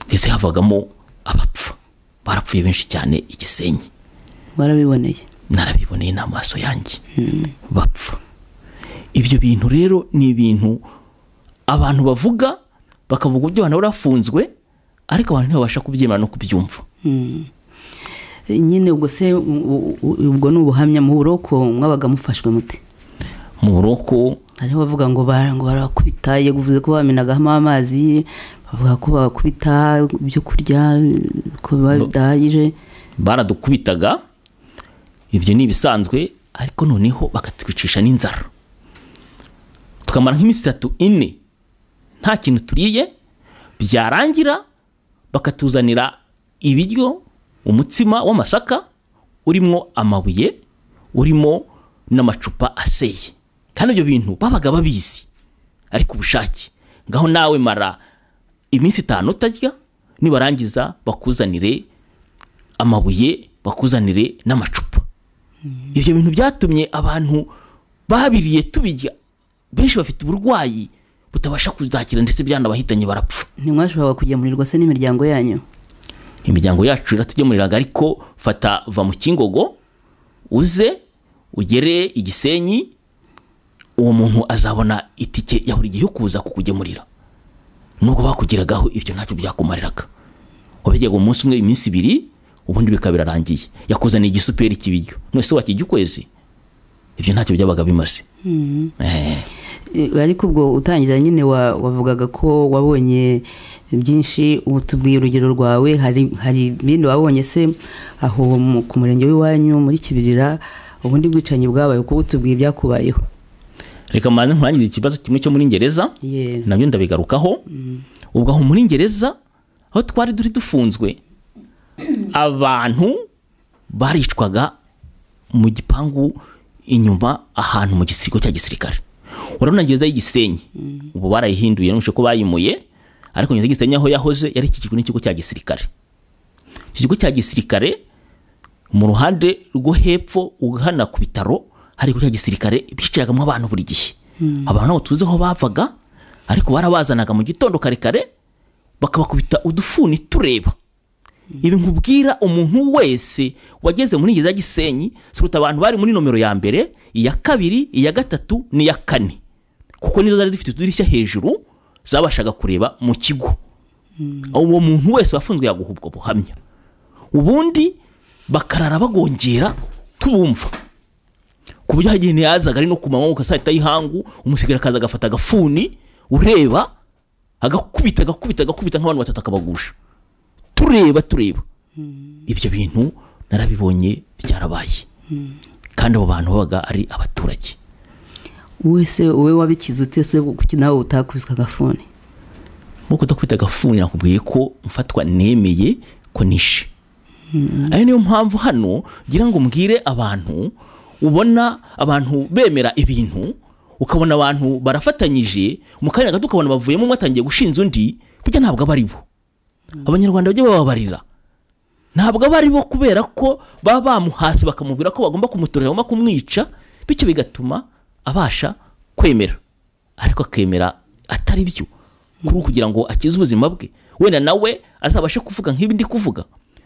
ndetse havagamo abapfa barapfuye benshi cyane igisenyi warabiboneye narabiboneye n'amaso yanjye bapfa ibyo bintu rero ni ibintu abantu bavuga bakavuga uburyo abantu barafunzwe ariko abantu ntibabasha kubyemera no kubyumva nyine ubwo se u- u- ubwo ni ubuhamya mu buroko mwabaga mufashwe mute mu buroko hariho bavuga ngo ba- ngo barakubita iyo bivuze ko bamenagamo amazi bavuga ko bakubita ibyo kurya ko biba bidahagije baradukubitaga ibyo ni ibisanzwe ariko noneho bakatwicisha n'inzara tukamara nk'iminsi itatu ine nta kintu turiye byarangira bakatuzanira ibiryo umutsima w'amasaka urimo amabuye urimo n'amacupa aseye kandi ibyo bintu babaga babizi ariko ubushake ngaho nawe mara iminsi itanu utarya nibarangiza bakuzanire amabuye bakuzanire n'amacupa ibyo bintu byatumye abantu babiriye tubijya benshi bafite uburwayi butabasha kuzakira ndetse byanabahitanye barapfa ntimwashoboraga kugemurirwa se n'imiryango yanyu imiryango yacu iratugemuriraga ariko fata va mu kingogo uze ugere igisenyi uwo muntu azabona itike ya buri gihe yo kuza kukugemurira nubwo bakugeragaho ibyo ntacyo byakumariraga wabijyaga umunsi umwe iminsi ibiri ubundi bikaba birarangiye yakuzaniye igisuperi cy'ibiryo none se wakijya ukwezi ibyo ntacyo byabaga bimaze Eh. E, ariko ubwo utangira nyine wa- wavugaga ko wabonye byinshi ubu tubwiye urugero rwawe hari hari ibindi wabonye se aho mu- ku murenge w'iwanyu muri kibirira ubundi bwicanyi bwabaye kuko tubwiye ibyakubayeho reka mbanze nkurangize ikibazo kimwe cyo muri ngereza Yeah. nabyo ndabigarukaho ubwo aho muri ngereza aho twari turi dufunzwe abantu baricwaga mu gipangu inyuma ahantu mu gisigo cya gisirikare urabona gereza y'igisenyi ubu barayihinduye nuje ko bayimuye ariko gereza y'igisenyi aho yahoze yari ikikijwe n'ikigo cya gisirikare icyo kigo cya gisirikare mu ruhande rwo hepfo ugana ku bitaro hari ikigo cya gisirikare bicayagamo abantu buri gihe abantu ntabwo tuzi aho bavaga ariko barabazanaga mu gitondo kare kare bakabakubita udufuni tureba ibi nkubwira umuntu wese wageze muri gereza ya gisenyi suruta abantu bari muri nomero ya mbere iya kabiri iya gatatu n'iya kane kuko nizo zari zifite utudirishya hejuru zabashaga kureba mu kigo uwo muntu wese wafunzwe yaguha ubwo buhamya ubundi bakarara bagongera tubumva ku buryo hari igihe ntiyazaga ari no ku manywa ugasahita y'ihangu umusigara akaza agafata agafuni ureba agakubita agakubita agakubita nk'abantu batatu akabagusha tureba tureba ibyo bintu narabibonye byarabaye kandi abo bantu babaga ari abaturage wowe se wowe wabikize utese kuki nawe utakubiswe agafuni nkuko udakubita agafuni nakubwiye ko mfatwa nemeye ko nishe ayo niyo mpamvu hano ngira ngo mbwire abantu ubona abantu bemera ibintu ukabona abantu barafatanyije mu kanya gato ukabona bavuyemo umwe atangiye gushinja undi kujya ntabwo aba ari bo abanyarwanda bajya bababarira ntabwo aba ari bo kubera ko baba bamuhasi bakamubwira ko bagomba kumutorera bagomba kumwica bityo bigatuma abasha kwemera ariko akemera atari byo kuri kugira ngo akize ubuzima bwe wenda nawe azabashe kuvuga nk'ibi ndi kuvuga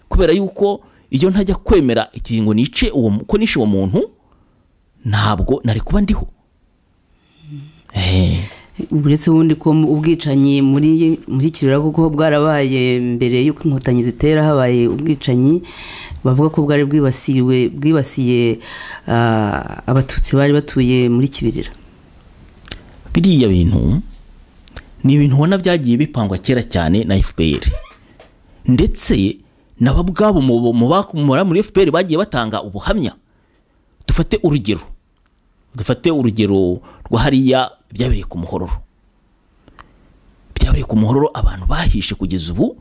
kubera yuko iyo ntajya kwemera ikiringo nice uwo mu- ko nishe uwo muntu ntabwo nari kuba ndiho Eh, uretse ubundi ko mu- ubwicanyi muri muri kirira kuko bwarabaye mbere y'uko inkotanyi zitera habaye ubwicanyi bavuga ko bwari bwibasiwe bwibasiye ah, abatutsi bari batuye muri kibirira biriya bintu ni ibintu ubona byagiye bipangwa kera cyane na fpr ndetse nabo ubwabo mu- mu bakomora muri fpr bagiye batanga ubuhamya dufate urugero dufate urugero rwa hariya byabereye ku muhororo byabereye ku muhororo abantu bahishe kugeza ubu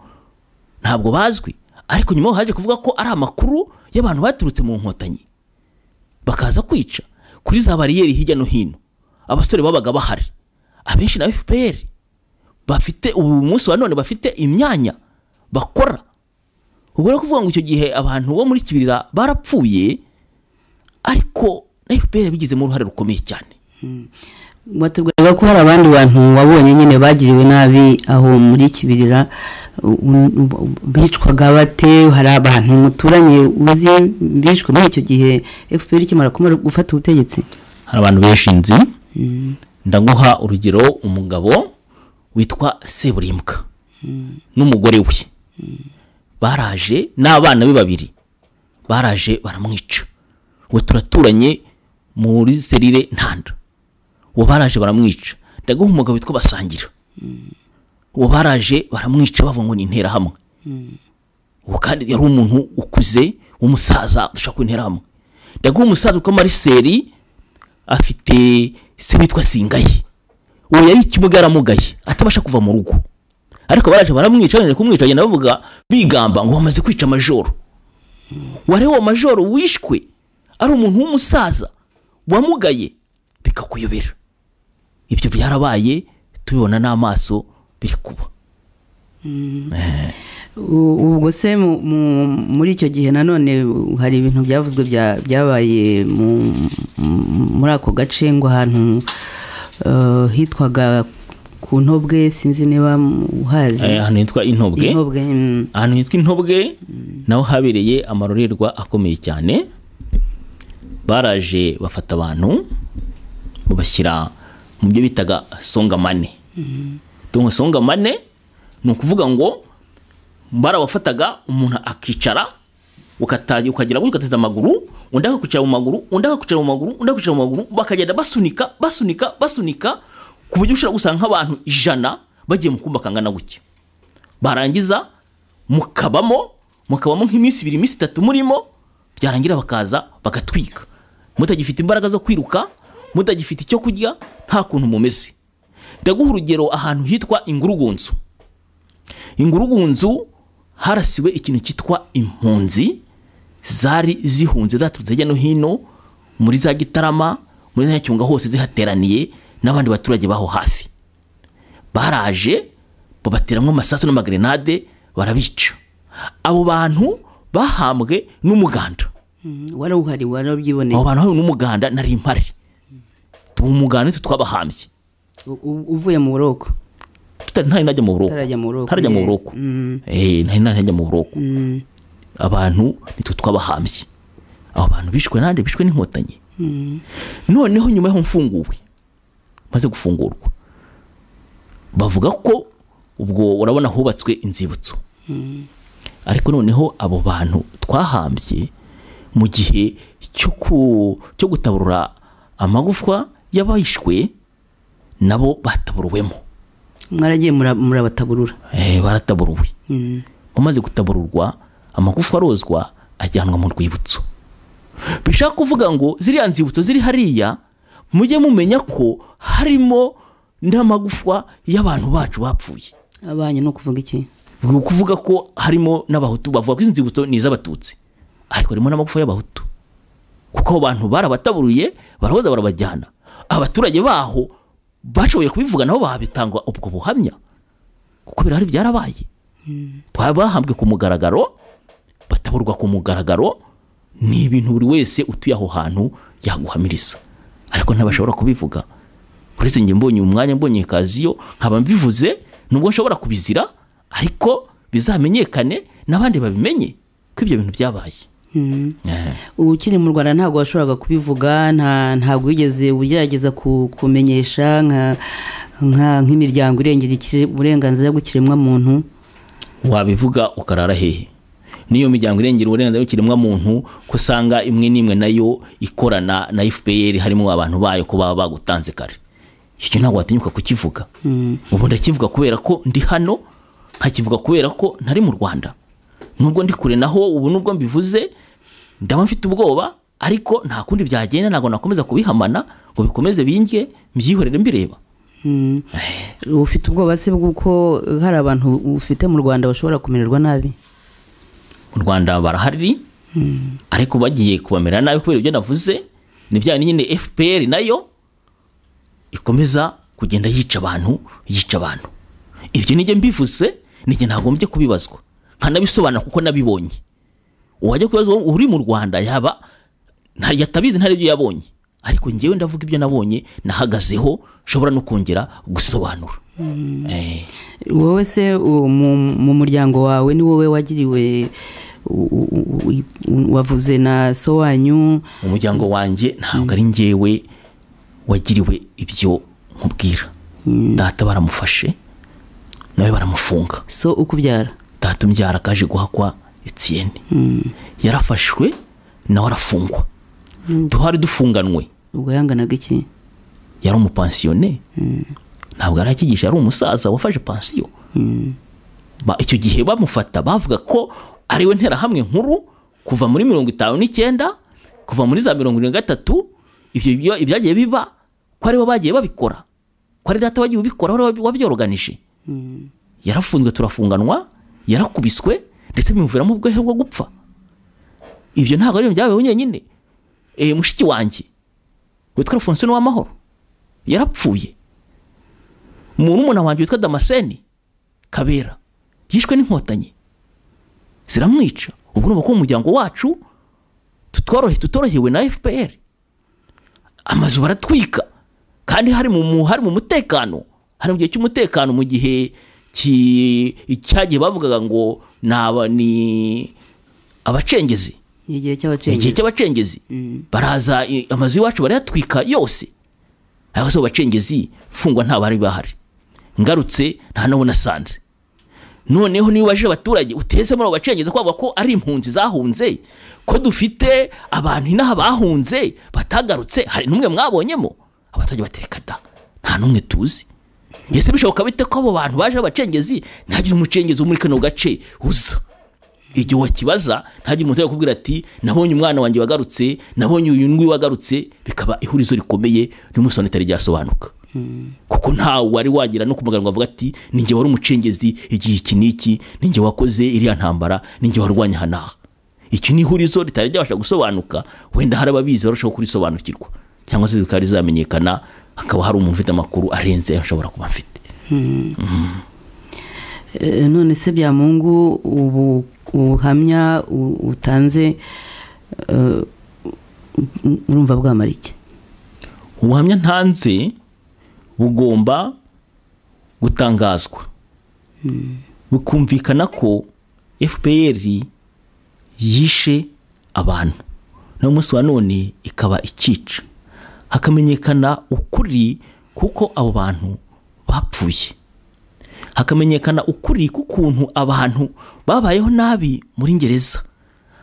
ntabwo bazwi ariko nyuma haje kuvuga ko ari amakuru y'abantu baturutse mu nkotanyi bakaza kwica kuri za bariyeri hirya no hino abasore babaga bahari abenshi na fpr bafite ubu munsi wa none bafite imyanya bakora ubwo rero kuvuga ngo icyo gihe abantu bo muri kibirira barapfuye ariko na fpr bigizemo uruhare rukomeye cyane batubwiraga ko hari abandi bantu wabonye nyine bagiriwe nabi aho muri kibirira u- u- bicwaga bate hari abantu muturanye uzi bishwe muri icyo gihe fpr ikimara kumara gufata ubutegetsi hari abantu benshi nzi ndaguha urugero umugabo witwa seburimbwa n'umugore we baraje n'abana be babiri baraje baramwica ubu turaturanye muri serire ntanda uwo baraje baramwica ndaguha umugabo witwa basangira uwo baraje baramwica bavuga ngo ni interahamwe ubu kandi yari umuntu ukuze w'umusaza dushaka ko interahamwe ndaguha umusaza witwa mariseri afite se witwa singaye uwo yari ikibuga yaramugaye atabasha kuva mu rugo ariko baraje baramwica bongeye kumwica bagenda bavuga bigamba ngo bamaze kwica majoro wari uwo majoro wishwe ari umuntu w'umusaza wamugaye bikakuyobera ibyo byarabaye tubibona n'amaso biri kuba U- ubwo se mu- mu- muri icyo gihe nanone hari ibintu byavuzwe bya- byabaye mu- mu- muri ako gace ngo ahantu eh, hitwaga ku ntobwe sinzi niba Eh, uhazi ahantu hitwa intobwe intobwe mm, ahantu hitwa intobwe naho habereye amarorerwa akomeye cyane baraje bafata abantu babashyira mu byo bitaga songamane tungo songamane ni ukuvuga ngo barabafataga umuntu akicara ukata- ukagera gutya ugateza amaguru undi akakwicara mu maguru undi akakwicara mu maguru undi akakwicara mu maguru bakagenda basunika basunika basunika ku buryo ushobora gusanga nk'abantu ijana bagiye mu kumba kangana gutya barangiza mukabamo mukabamo nk'iminsi ibiri iminsi itatu murimo byarangira bakaza bagatwika mutagifite imbaraga zo kwiruka mutagifite icyo kurya nta kuntu mumeze ndaguha urugero ahantu hitwa ingurugunzu ingurugunzu harasiwe ikintu cyitwa impunzi zari zihunze zaturutse hirya no hino muri za gitarama muri za nyacunga hose zihateraniye n'abandi baturage baho hafi baraje babateramo amasasu n'amagrenade barabica abo bantu bahambwe n'umuganda wari uhari wari abo wabyiboneye bantu hari n'umuganda nari mpari umuganda nitwe twabahambye U- u- uvuye mu buroko tutari ntari najya mu buroko Utarajya mu buroko, ntarajya mu yeah. buroko Mm. Eh, nari ntajya mu buroko abantu nitwe twabahambye abo bantu bishwe nande bishwe n'inkotanyi noneho nyuma y'aho mfunguwe maze gufungurwa bavuga ko ubwo urabona hubatswe inzibutso ariko noneho abo bantu twahambye mu gihe cyo ku- cyo gutaburura amagufwa y'abahishwe nabo bataburuwemo mwaragiye mura- murabataburura Eh, barataburuwe Mm. umaze gutabururwa amagufwa arozwa ajyanwa mu rwibutso bishaka kuvuga ngo ziriya nzibutso ziri hariya mujye mumenya ko harimo n'amagufwa y'abantu bacu bapfuye abanyu ni ukuvuga iki ni ukuvuga ko harimo n'abahutu bavuga ko izi nzibutso ni iz'abatutsi ariko harimo n'amagufa y'abahutu kuko abo bantu barabataburuye barabaza barabajyana abaturage baho bashoboye kubivuga nabo bahabitanga ubwo buhamya kuko birahari byarabaye twaba bahambwe ku mugaragaro bataburwa ku mugaragaro ni ibintu buri wese utuye aho hantu yaguhamiriza ariko ntibashobora kubivuga uretse njye mbonye umwanya mbonye kaziyo nkaba mbivuze nubwo nshobora kubizira ariko bizamenyekane n'abandi babimenye ko ibyo bintu byabaye Eh. ubu ukiri mu rwanda ntabwo washoboraga kubivuga nta ntabwo wigeze ugerageza ku- kumenyesha nka nka- nk'imiryango irengera ikire- uburenganzira bw'ikiremwamuntu wabivuga ukarara hehe n'iyo miryango irengera uburenganzira bw'ikiremwamuntu ko usanga imwe n'imwe nayo ikorana na fpr harimo abantu bayo ko baba bagutanze kare icyo kintu ntabwo watinyuka kukivuga ubu ndakivuga kubera ko ndi hano nkakivuga kubera ko ntari mu rwanda nubwo ndi kure naho ubu nubwo mbivuze ndaba mfite ubwoba ariko nta kundi byagenda ntabwo nakomeza kubihamana ngo bikomeze binge mbyihorere mbireba uba ufite ubwoba se bw'uko hari abantu ufite mu rwanda bashobora kumererwa nabi mu rwanda barahari ariko bagiye kubamera nabi kubera ibyo navuze ni bya nyine fpr nayo ikomeza kugenda yica abantu yica abantu ibyo nijye mbivuze nijye ntagombye kubibazwa nkanabisobanura kuko nabibonye uwajya kubazwa uri mu rwanda yaba nta- yatabizi ntari ibyo yabonye ariko ngewe ndavuga ibyo nabonye nahagazeho nshobora no kongera gusobanura Eh. wowe se u- mu mu muryango wawe ni wowe wagiriwe u- u- u- u- wavuze na so wanyu umuryango wanjye ntabwo ari njyewe wagiriwe ibyo nkubwira data baramufashe nawe baramufunga so ukubyara data umbyara kaje guhakwa etiyeni yarafashwe nawe arafungwa tuhari dufunganwe ubwo yanganaga iki yari umupansiyone ntabwo yari akigisha yari umusaza wafashe pansiyo Ba- icyo gihe bamufata bavuga ko ariwe nterahamwe nkuru kuva muri mirongo itanu n'icyenda kuva muri za mirongo irindwi na gatatu ibyo byo- ibyagiye biba ko aribo bagiye babikora ko ari data wagiye ubikora wari wabi- wabyoroganije yarafunzwe turafunganwa yarakubiswe ndetse bimuviramo ubwehe bwo gupfa ibyo ntabwo ari ibintu byabayeho nyine e, mushiki wanjye witwa alphonsine w'amahoro yarapfuye murumuna wanjye witwa damascene kabera yishwe n'inkotanyi ziramwica ubu ni ko mu muryango wacu tutorohe tutorohewe na fpr amazu baratwika kandi hari mu mu- hari mu mutekano hari mu gihe cy'umutekano mu gihe ki- cyagiye bavugaga ngo ni aba- ni abacengezi ni igihe ni igihe cy'abacengezi cy'abacengezi baraza i- amazu y'iwacu barayatwika yose ariko se abo bacengezi mfungwa nta bari bahari ngarutse nta n'abo nasanze noneho niba ubajije abaturage uteze muri abo bacengezi kwavuga ko ari impunzi zahunze ko dufite abantu inaha bahunze batagarutse hari n'umwe mwabonyemo abaturage batereka da nta n'umwe tuzi ese bishoboka bite ko abo bantu baje abacengezi ntihagire umucengezi wo muri kano gace uza igihe wakibaza ntajya umuntu yakubwira ati nabonye umwana wanjye wagarutse nabonye uyu ngwi wagarutse bikaba ihurizo rikomeye ry'umusoro ritari ryasobanuka kuko ntawe wari wagira no kumuganga avuga ati ninjye wari umucengezi igihe iki n'iki ninjye wakoze iriya ntambara ninjye warwanya aha n'aha iki ni ihurizo ritari ryabasha gusobanuka wenda hari ababizi barushaho kurisobanukirwa cyangwa se bikaba rizamenyekana hakaba hari umuntu ufite amakuru arenze ayo ashobora kuba afite Eh, none se byamungu ubu ubuhamya u- utanze eh, u- urumva bwamara iki ubuhamya ntanze bugomba gutangazwa bukumvikana ko fpr yishe abantu n'umunsi wa none ikaba ikica hakamenyekana ukuri kuko abo bantu bapfuye hakamenyekana ukuri k'ukuntu abantu babayeho nabi muri ngereza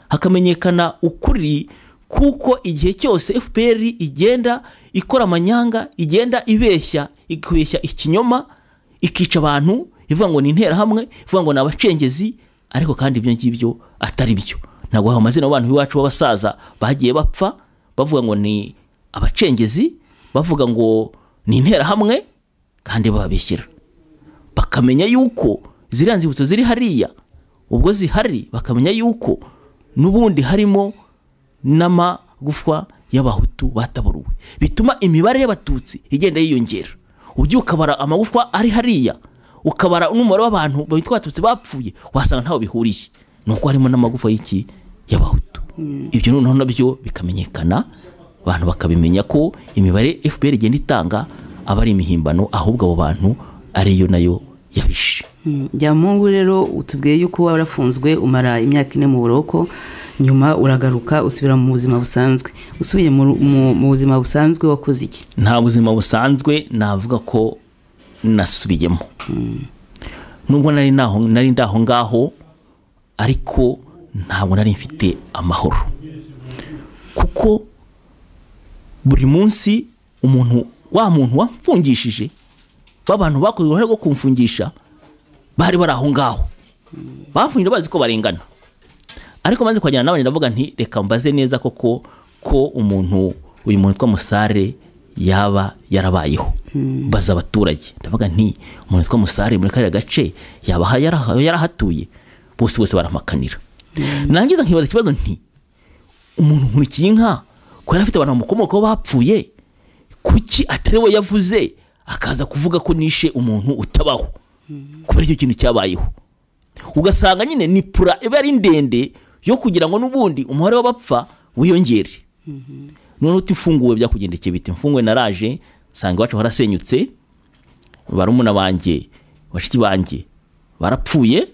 hakamenyekana ukuri kuko igihe cyose fpr igenda ikora amanyanga igenda ibeshya ikabeshya ikinyoma ikica abantu ivuga ngo ni interahamwe ivuga ngo ni abacengezi ariko kandi ibyo ngibyo atari byo ntabwo hari amazina y'abantu b'iwacu b'abasaza bagiye bapfa bavuga ngo ni abacengezi bavuga ngo ni interahamwe kandi bababishyira bakamenya yuko ziriya nzibutso ziri hariya ubwo zihari bakamenya yuko n'ubundi harimo n'amagufwa y'abahutu bataburuwe bituma imibare y'abatutsi igenda yiyongera ujye ukabara amagufwa ari hariya ukabara n'umubare w'abantu bitwa abatutsi bapfuye wasanga ntaho bihuriye ni uko harimo n'amagufa y'iki y'abahutu ibyo noneho nabyo bikamenyekana abantu bakabimenya ko imibare fpr igenda itanga aba ari imihimbano ahubwo abo bantu ariyo nayo yabishe byamungu rero utubwiye yuko waba warafunzwe umara imyaka ine mu buroko nyuma uragaruka usubira mu buzima busanzwe usubiye mu buzima busanzwe wakoze iki nta buzima busanzwe navuga ko nasubiyemo nubwo nari nari ndaho ngaho ariko ntabwo nari mfite amahoro kuko buri munsi umuntu wa muntu wamfungishije b'abantu bakoze uruhare rwo kumfungisha bari bari aho ngaho bamfungije bazi ko barengana ariko maze kuhagera nawe ndavuga nti reka mbaze neza koko ko umuntu uyu muntu witwa musare yaba yarabayeho baza abaturage ndavuga nti umuntu witwa musare muri kariya gace yaba yarahatuye bose bose baramakanira nangiza nkibaza ikibazo nti umuntu nkurikiye inka ko yari afite abantu bamukomokaho bapfuye kuki atari we yavuze akaza kuvuga ko nishe umuntu utabaho kubera icyo kintu cyabayeho ugasanga nyine ni pura iba ari ndende yo kugira ngo n'ubundi umubare w'abapfa wiyongere noneho utifunguwe byakugendekeye bite mfunguwe naraje nsanga iwacu harasenyutse barumuna banjye bashiki banjye barapfuye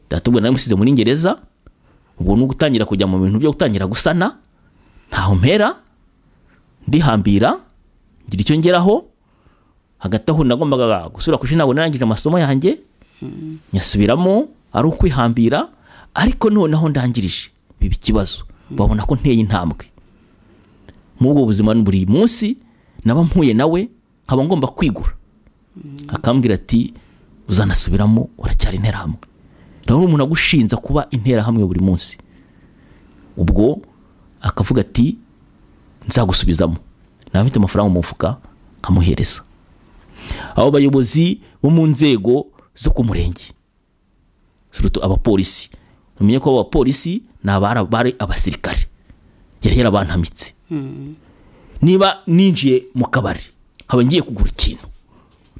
ndatubwo nawe musize muri ngereza ubwo ni ugutangira kujya mu bintu byo gutangira gusana ntaho mpera ndihambira ngira icyo ngeraho hagati aho nagombaga gusubira ku ishuri ntabwo narangije amasomo yanjye nyasubiramo ari ukwihambira ariko noneho ndangirije biba ikibazo babona ko nteye intambwe muri ubwo buzima buri munsi naba mpuye nawe nkaba ngomba kwigura akambwira ati uzanasubiramo uracyari interahamwe rero umuntu agushinza kuba interahamwe buri munsi ubwo akavuga ati nzagusubizamo nawe mfite amafaranga mu mufuka nkamuhereza abo bayobozi bo mu nzego zo ku murenge surutu abapolisi umenye ko abapolisi ni abari abasirikare yari yarabantamitse niba ninjiye mu kabari nkaba ngiye kugura ikintu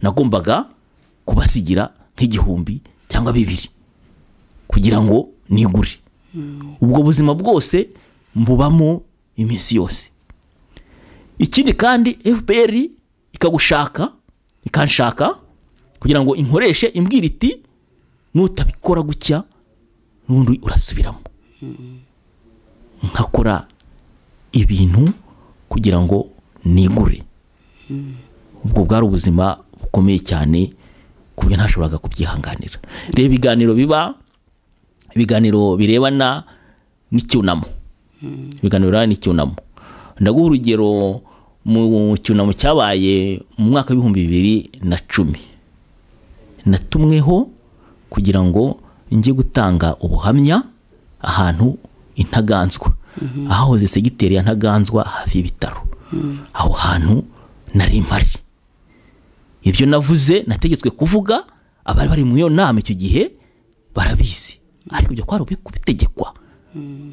nagombaga kubasigira nk'igihumbi cyangwa bibiri kugira ngo nigure ubwo buzima bwose mbubamo iminsi yose ikindi kandi fpr ikagushaka ikanshaka kugira ngo inkoreshe imbwira iti nutabikora gutya n'undi urasubiramo nkakora ibintu kugira ngo nigure ubwo bwari ubuzima bukomeye cyane ku buryo ntashoboraga kubyihanganira reba ibiganiro biba ibiganiro birebana n'icyunamo ibiganiro birebana n'icyunamo ndaguha urugero mu cyunamo cyabaye mu mwaka w'ibihumbi bibiri na cumi natumweho kugira ngo njye gutanga ubuhamya ahantu intaganzwa ahahoze segiteri ya ntaganzwa hafi y'ibitaro aho hantu nari mpari ibyo navuze nategetswe kuvuga abari bari muri iyo nama icyo gihe barabizi ariko ibyo kwari kubitegekwa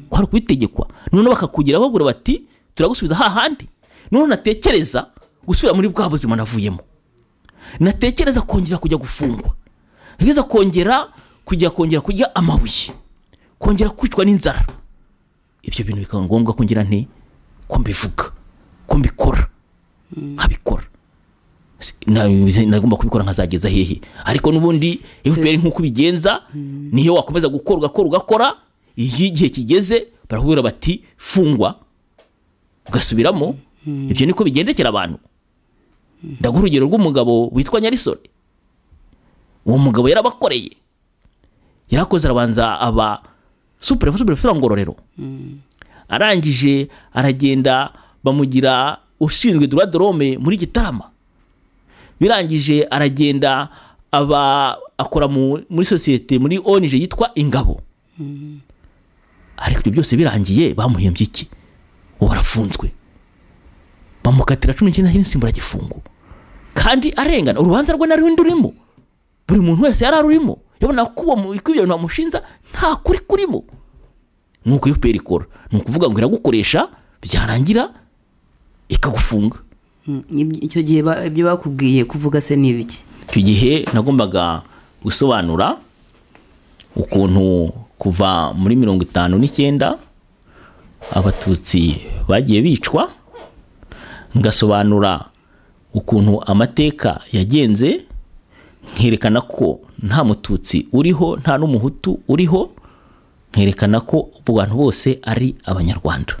kwari kubitegekwa noneho bakakugira bagura bati turagusubiza hahandi noneho natekereza gusubira muri bwa buzima navuyemo natekereza kongera kujya gufungwa ntekereza kongera kujya kongera kurya amabuye kongera kwicwa n'inzara ibyo bintu bikaba ngombwa ko ngira nti ko mbivuga ko mbikora nkabikora nagomba kubikora nkazageza hehe ariko n'ubundi fpr nk'uko ubigenza niyo wakomeza gukora ugakora ugakora iyo igihe kigeze barakubwira bati fungwa ugasubiramo ibyo niko bigendekera abantu ndaguha urugero rw'umugabo witwa nyarisore uwo mugabo yarabakoreye yarakoze arabanza aba superefu superefu ngororero arangije aragenda bamugira ushinzwe dorome muri gitarama birangije aragenda aba akora mu- muri sosiyete muri onije yitwa ingabo ariko ibyo byose birangiye bamuhembye iki ubu arafunzwe bamukatira cumi n'icyenda cy'insimburagifungo kandi arengana urubanza rwe na rundi rurimo buri muntu wese yari arurimo yabona ko uwo mu- ko ibyo bintu bamushinja nta kuri kurimo nk'uko iyo peri ikora ni ukuvuga ngo iragukoresha byarangira ikagufunga Iby- icyo gihe ba- ibyo bakubwiye kuvuga se ni ibiki icyo gihe nagombaga gusobanura ukuntu kuva muri mirongo itanu n'icyenda abatutsi bagiye bicwa ngasobanura ukuntu amateka yagenze nkerekana ko nta mututsi uriho nta n'umuhutu uriho nkerekana ko abantu bose ari abanyarwanda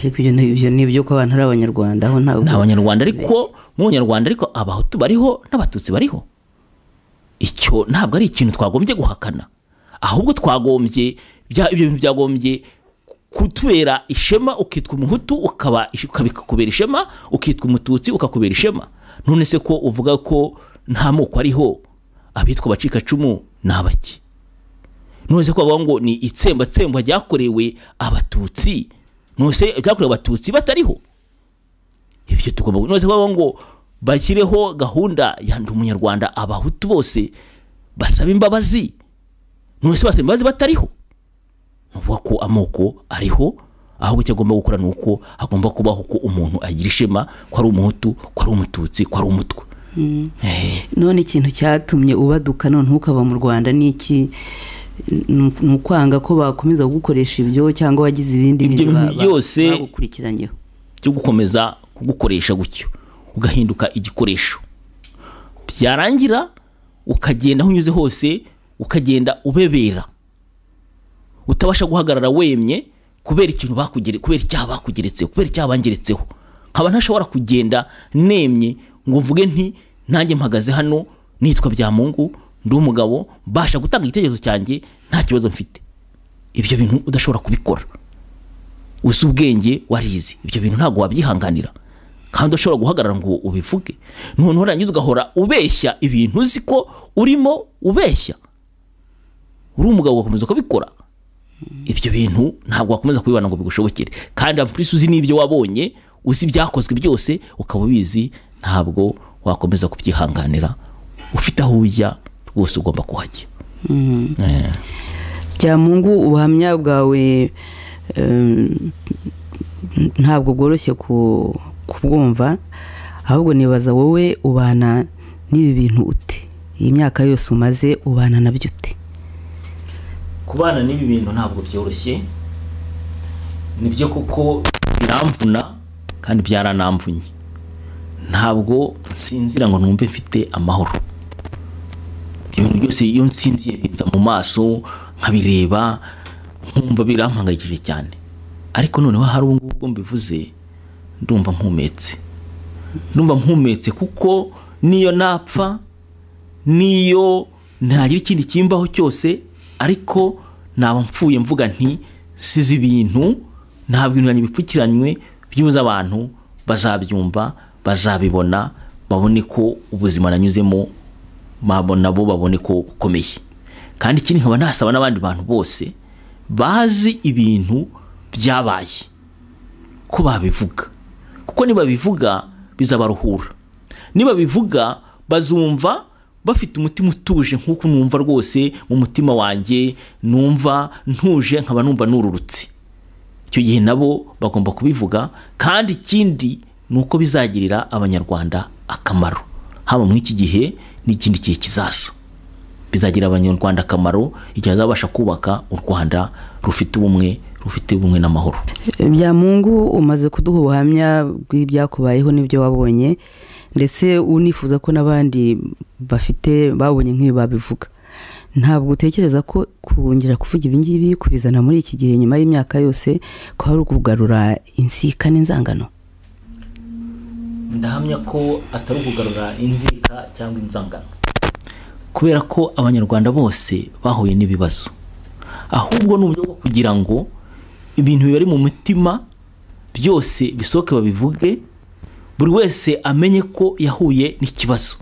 ariko ibyo ni- ibyo ni ibyo ko abantu ari abanyarwanda aho ntabwo ni abanyarwanda ariko mu banyarwanda ariko abahutu bariho n'abatutsi bariho icyo ntabwo ari ikintu twagombye guhakana ahubwo twagombye bya- ibyo bintu byagombye kutubera ishema ukitwa umuhutu ukaba ish- ukaba- ikakubera ishema ukitwa umututsi ukakubera ishema none se ko uvuga ko nta moko ariho abitwa abacikacumu ni abaki none se ko bavuga ngo ni itsembatsemba ryakorewe abatutsi none se ryakorewe abatutsi batariho ibyo tugomba none se kuvuga ngo bashyireho gahunda ya ndi umunyarwanda abahutu bose basaba imbabazi none se basaba imbabazi batariho nuvuga ko amoko ariho ahubwo icyo agomba gukora ni uko agomba kubaho ko umuntu agira ishema ko ari umuhutu ko ari umututsi ko ari umutwe Eh, none ikintu cyatumye ubaduka none ukaba mu rwanda ni iki Ni- ni ukwanga ko bakomeza kugukoresha ibyo cyangwa wagize ibindi Ibyo bintu ba- ba- byose bagukurikiranyeho byo gukomeza kugukoresha gutyo ugahinduka igikoresho byarangira ukagenda aho unyuze hose ukagenda ubebera utabasha guhagarara wemye kubera ikintu bakugere kubera icyaha bakugeretseho kubera icyaha bangeretseho nkaba ntashobora kugenda nemye ngo mvuge nti nanjye mpagaze hano nitwa byamungu ndi umugabo mbasha gutanga igitekerezo cyanjye nta kibazo mfite ibyo bintu udashobora kubikora uzi ubwenge warizi ibyo bintu ntabwo wabyihanganira kandi ushobora guhagarara ngo ubivuge noneho urangiza ugahora ubeshya ibintu uzi ko urimo ubeshya uri umugabo ugakomeza ukabikora ibyo bintu ntabwo wakomeza kubibana ngo bigushobokere kandi ampurisi uzi n'ibyo wabonye uzi ibyakozwe byose ukaba ubizi ntabwo wakomeza kubyihanganira ufite aho ujya rwose ugomba kuhajya Eh. byamungu ubuhamya bwawe em, ntabwo bworoshye ku- kubwumva ahubwo nibaza wowe ubana n'ibi bintu ute iyi myaka yose umaze ubana nabyo ute kubana n'ibi bintu ntabwo byoroshye nibyo kuko biramvuna kandi byaranamvunye ntabwo nsinzira ngo numve mfite amahoro ibintu byose iyo nsinziye binza mu maso nkabireba nkumva birampangayikije cyane ariko noneho hari ubu ngubu bwo mbivuze ndumva mpumetse ndumva mpumetse kuko n'iyo napfa niyo ntagira ikindi kimbaho cyose ariko naba mfuye mvuga nti size ibintu nta bintu yanjye bipfukiranywe byuze abantu bazabyumva bazabibona babone ko ubuzima nanyuzemo babo- nabo babone ko bukomeye kandi ikindi nkaba nasaba n'abandi bantu bose bazi ibintu byabaye ko babivuga kuko nibabivuga bizabaruhura nibabivuga bazumva bafite umutima utuje nk'uko numva rwose mu mutima wanjye numva ntuje nkaba numva nururutse icyo gihe nabo bagomba kubivuga kandi ikindi ni uko bizagirira abanyarwanda akamaro haba muri iki gihe n'ikindi gihe kizaza bizagirira abanyarwanda akamaro igihe bazabasha kubaka u rwanda rufite ubumwe rufite ubumwe n'amahoro byamungu umaze kuduha ubuhamya bw'ibyakubayeho n'ibyo wabonye ndetse unifuza ko n'abandi bafite babonye nk'ibi babivuga ntabwo utekereza ko kongera kuvuga ibingibi kubizana muri iki gihe nyuma y'imyaka yose ko hari ukugarura insikane inzangano ndahamya ko atari ukugarura inzika cyangwa inzangano kubera ko abanyarwanda bose bahuye n'ibibazo ahubwo ni uburyo bwo kugira ngo ibintu bibari mu mutima byose bisohoke babivuge buri wese amenye ko yahuye n'ikibazo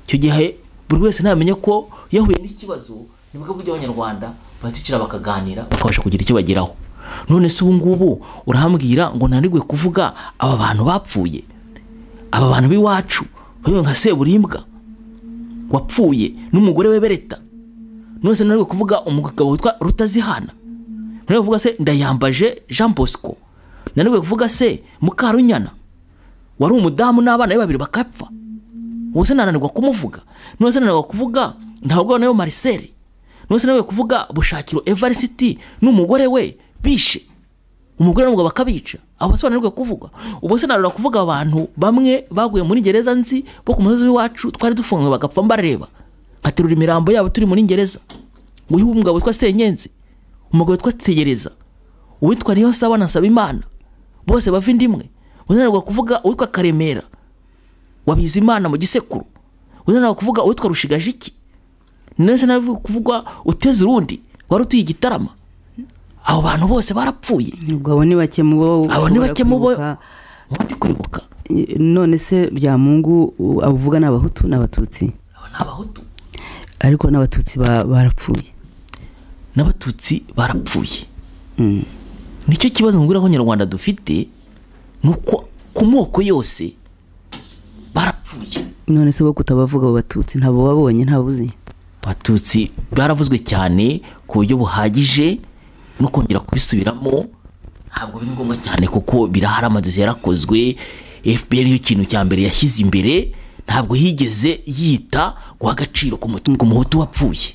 icyo gihe buri wese namenye ko yahuye n'ikibazo nibwo buryo abanyarwanda bazicara bakaganira bakabasha kugira icyo bageraho none se ubu ngubu urahambwira ngo nanigwe kuvuga aba bantu bapfuye aba bantu b'iwacu bariwe nka seburibwa wapfuye n'umugore we bereta none se nanigwe kuvuga umugabo witwa rutazihana nanigwe kuvuga se ndayambaje jean bosco nanigwe kuvuga se mukarunyana wari umudamu n'abana be babiri bakapfa ubu se nananirwa kumuvuga none se nananirwa kuvuga ntabwo nayo mariseli none se nawe kuvuga bushakiro evarisiti n'umugore we bishe umugore n'umugabo bakabica abo se bananirwe kuvuga ubu se nananirwa kuvuga abantu bamwe baguye muri gereza nzi bo ku musozi w'iwacu twari dufunzwe bagapfa mbareba nkaterura imirambo yabo turi muri gereza uyu mugabo witwa senyenzi umugabo witwa tegereza uwitwa niyo saba na saba imana bose bava inda imwe unanirwa kuvuga uwitwa karemera wabize imana mu gisekuru unanirwa kuvuga uwitwa rushigajiki ndetse nawe kuvugwa uteze urundi wari utuye igitarama abo bantu bose barapfuye ubwo abo ni bake mu bo abo ni ushobora bake mu bo kwibuka. bari kwibuka Eh, none se byamungu u- abuvuga ni abahutu n'abatutsi aba ni abahutu ariko n'abatutsi ba- barapfuye n'abatutsi barapfuye Mm. nicyo kibazo mubwira ko nyarwanda dufite ni uko ku moko yose barapfuye none se bo kutabavuga abo batutsi ntabwo babonye ntabuzi abatutsi baravuzwe cyane ku buryo buhagije no kongera kubisubiramo ntabwo biri ngombwa cyane kuko birahari amadozi yarakozwe fpr yo kintu cya mbere yashyize imbere ntabwo yigeze yita guha agaciro ku mutu- ku muhutu wapfuye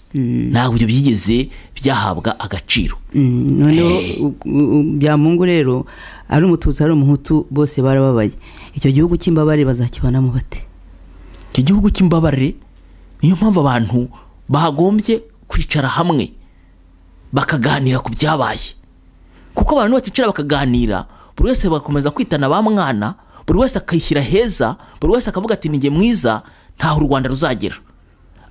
ntabwo ibyo byigeze byahabwa agaciro Mm, noneho u- u- u- byamungu rero ari umututsi ari umuhutu bose barababaye icyo gihugu cy'imbabare bazakibanamo bate icyo gihugu cy'imbabare niyo mpamvu abantu bagombye kwicara hamwe bakaganira ku byabaye kuko abantu baticara bakaganira buri wese bagakomeza kwitana ba mwana buri wese akayishyira heza buri wese akavuga ati ni njye mwiza ntaho u rwanda ruzagera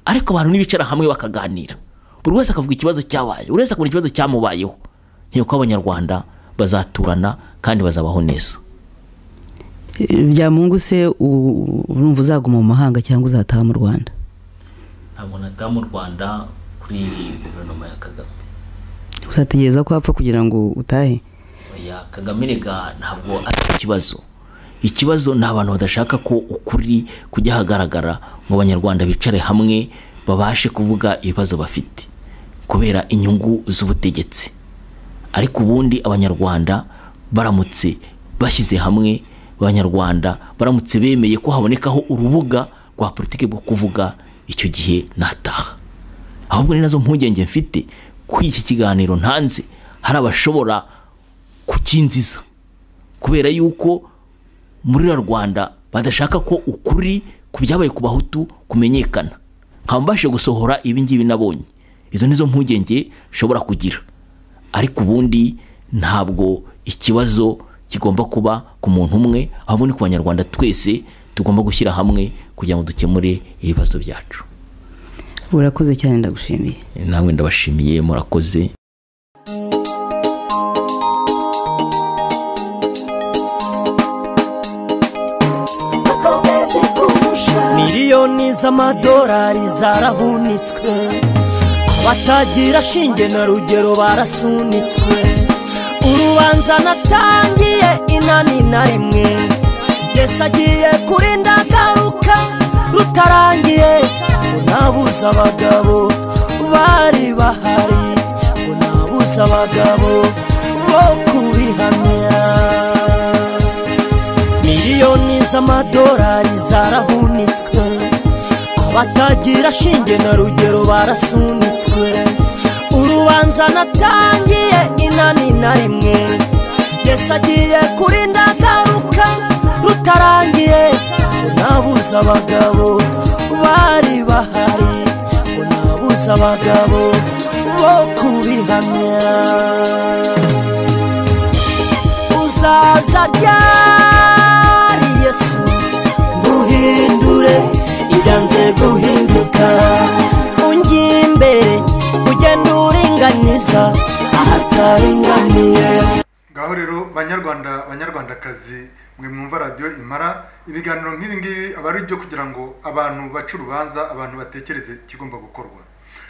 ariko abantu nibicara hamwe bakaganira buri wese akavuga ikibazo cyabaye buri wese akabona ikibazo cyamubayeho ntiyuko abanyarwanda bazaturana kandi bazabaho neza Eh, byamungu se u- urumva uzaguma mu mahanga cyangwa uzataha mu rwanda ntabwo nataha mu rwanda kuri guverinoma ya kagame uzategereza ko apfa kugira ngo utahe ya kagame rega ntabwo ari ikibazo ikibazo ni abantu badashaka ko ukuri kujya hagaragara ngo abanyarwanda bicare hamwe babashe kuvuga ibibazo bafite kubera inyungu z'ubutegetsi ariko ubundi abanyarwanda baramutse bashyize hamwe abanyarwanda baramutse bemeye ko habonekaho urubuga rwa politiki bwo kuvuga icyo gihe nataha ahubwo ni nazo mpungenge mfite ko iki kiganiro ntanze hari abashobora kukinziza kubera yuko muri ra rwanda badashaka ko ukuri ku byabaye ku bahutu kumenyekana nkaba mbashe gusohora ibi ngibi nabonye izo nizo mpungenge nshobora kugira ariko ubundi ntabwo ikibazo kigomba kuba ku muntu umwe ahubwo ni ku banyarwanda twese tugomba gushyira hamwe kugira ngo dukemure ibibazo byacu urakoze cyane ndagushimiye namwe ndabashimiye murakoze miliyoni z'amadolari zarahunitswe abatagira shinge na rugero barasunitswe urubanza natangiye inani na rimwe yesi agiye kuri ndagaruka rutarangiye ngo nabuze abagabo bari bahari ngo nabuze abagabo bo kubihamya miliyoni z'amadolari zarahunitswe abatagira shinge na rugero barasunitswe urubanza natangiye inani na rimwe yesi agiye kurinda agaruka rutarangiye ngo nabuze abagabo bari bahari ngo nabuze abagabo bo kubihamya uzaza ryari yesu uhindure ibyanze guhinduka ungiye imbere ugenda uringaniza ahataringaniye ngaho rero banyarwanda banyarwandakazi mwe mwumva radiyo imara ibiganiro nk'ibi ngibi aba ari ibyo kugira ngo abantu bace urubanza abantu batekereze ikigomba gukorwa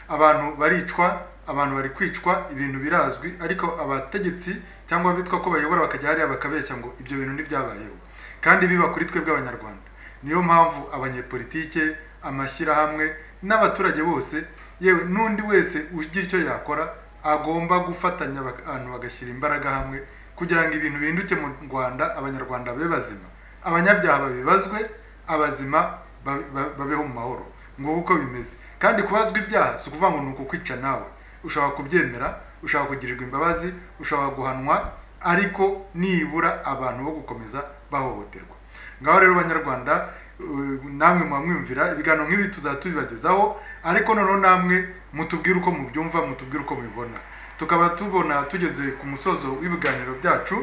abantu baricwa abantu bari kwicwa ibintu birazwi ariko abategetsi cyangwa bitwa ko bayobora bakajya hariya bakabeshya ngo ibyo bintu ntibyabayeho kandi biba kuri twebwe abanyarwanda niyo mpamvu abanyepolitike amashyirahamwe n'abaturage bose yewe n'undi wese ugira icyo yakora agomba gufatanya abantu bagashyira imbaraga hamwe kugira ngo ibintu bihinduke mu rwanda abanyarwanda babe bazima abanyabyaha babibazwe abazima ba- ba- babeho mu mahoro nguko uko bimeze kandi kubazwa ibyaha si ukuvuga ngo ni ukukwica nawe ushobora kubyemera ushobora kugirirwa imbabazi ushobora guhanwa ariko nibura abantu bo gukomeza bahohoterwa ngaho rero banyarwanda eh, namwe muba mwiyumvira ibiganiro nk'ibi tuzajya tubibagezaho ariko noneho namwe mutubwire uko mubyumva mutubwire uko mubibona tukaba tubona tugeze ku musozo w'ibiganiro byacu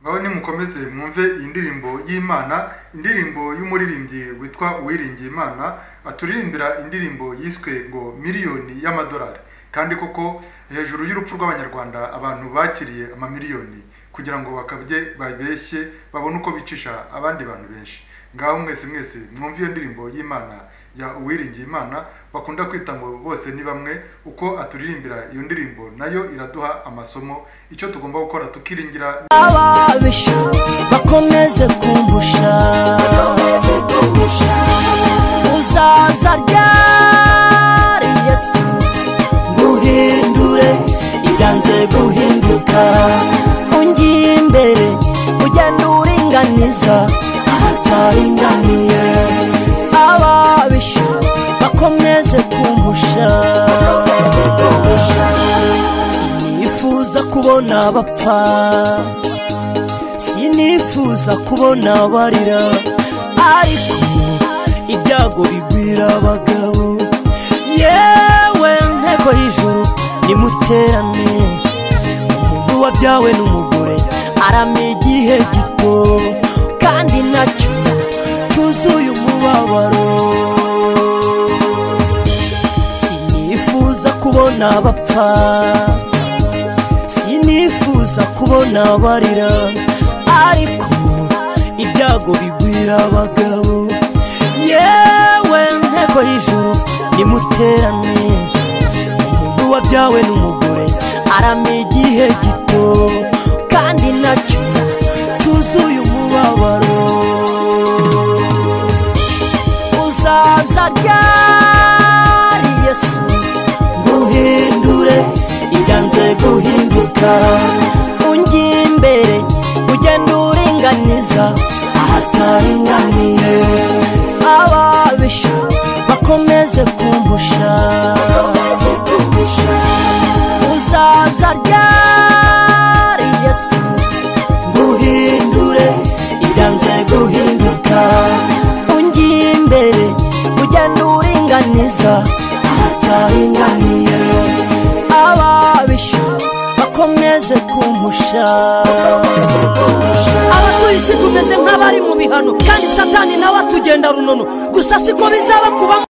ngaho nimukomeze mwumve iyi ndirimbo y'imana indirimbo y'umuririmbyi witwa uwiringiye imana aturirimbira indirimbo yiswe ngo miliyoni y'amadolari kandi koko hejuru y'urupfu rw'abanyarwanda abantu bakiriye amamiliyoni kugira ngo bakabye babeshye babone uko bicisha abandi bantu benshi ngaho mwese mwese mwumve iyo ndirimbo y'imana ya uwiringiye imana bakunda kwita ngo bose ni bamwe uko aturirimbira iyo ndirimbo nayo iraduha amasomo icyo tugomba gukora tukiringira ababisha bakomeze kumbusha uzaza ryari yesu nguhindure ibyanze guhinduka ungiye imbere ugenda uringaniza ahataringaniye ababisha bakomeze kumbusha sinifuza kubona abapfa sinifuza kubona abarira ariko ibyago bigwira abagabo yewe nteko y'ijuru nimuterane umuntu wabyawe n'umugore arame igihe gito kandi nacyo cyuzuye umubabaro sinifuza kubona abapfa sinifuza kubona abarira ariko ibyago bigwira abagabo yewe nteko y'ijuru nimuterane umuntu wabyawe n'umugore arame igihe gito kandi nacyo cyuzuye umubabaro uzaza ryari yesu nguhindure ibyanze guhinduka ungiye imbere ugenda uringaniza ahataringaniye ababisha bakomeze kumbusha uzaza ryari yesu nguhindure ibyanze guhinduka ungiye imbere ugenda uringaniza ahataringaniye ababisha bakomeze kumusha abakirisi tumeze nk'abari mu bihano kandi satani nawe atugenda runono gusa siko bizaba kuba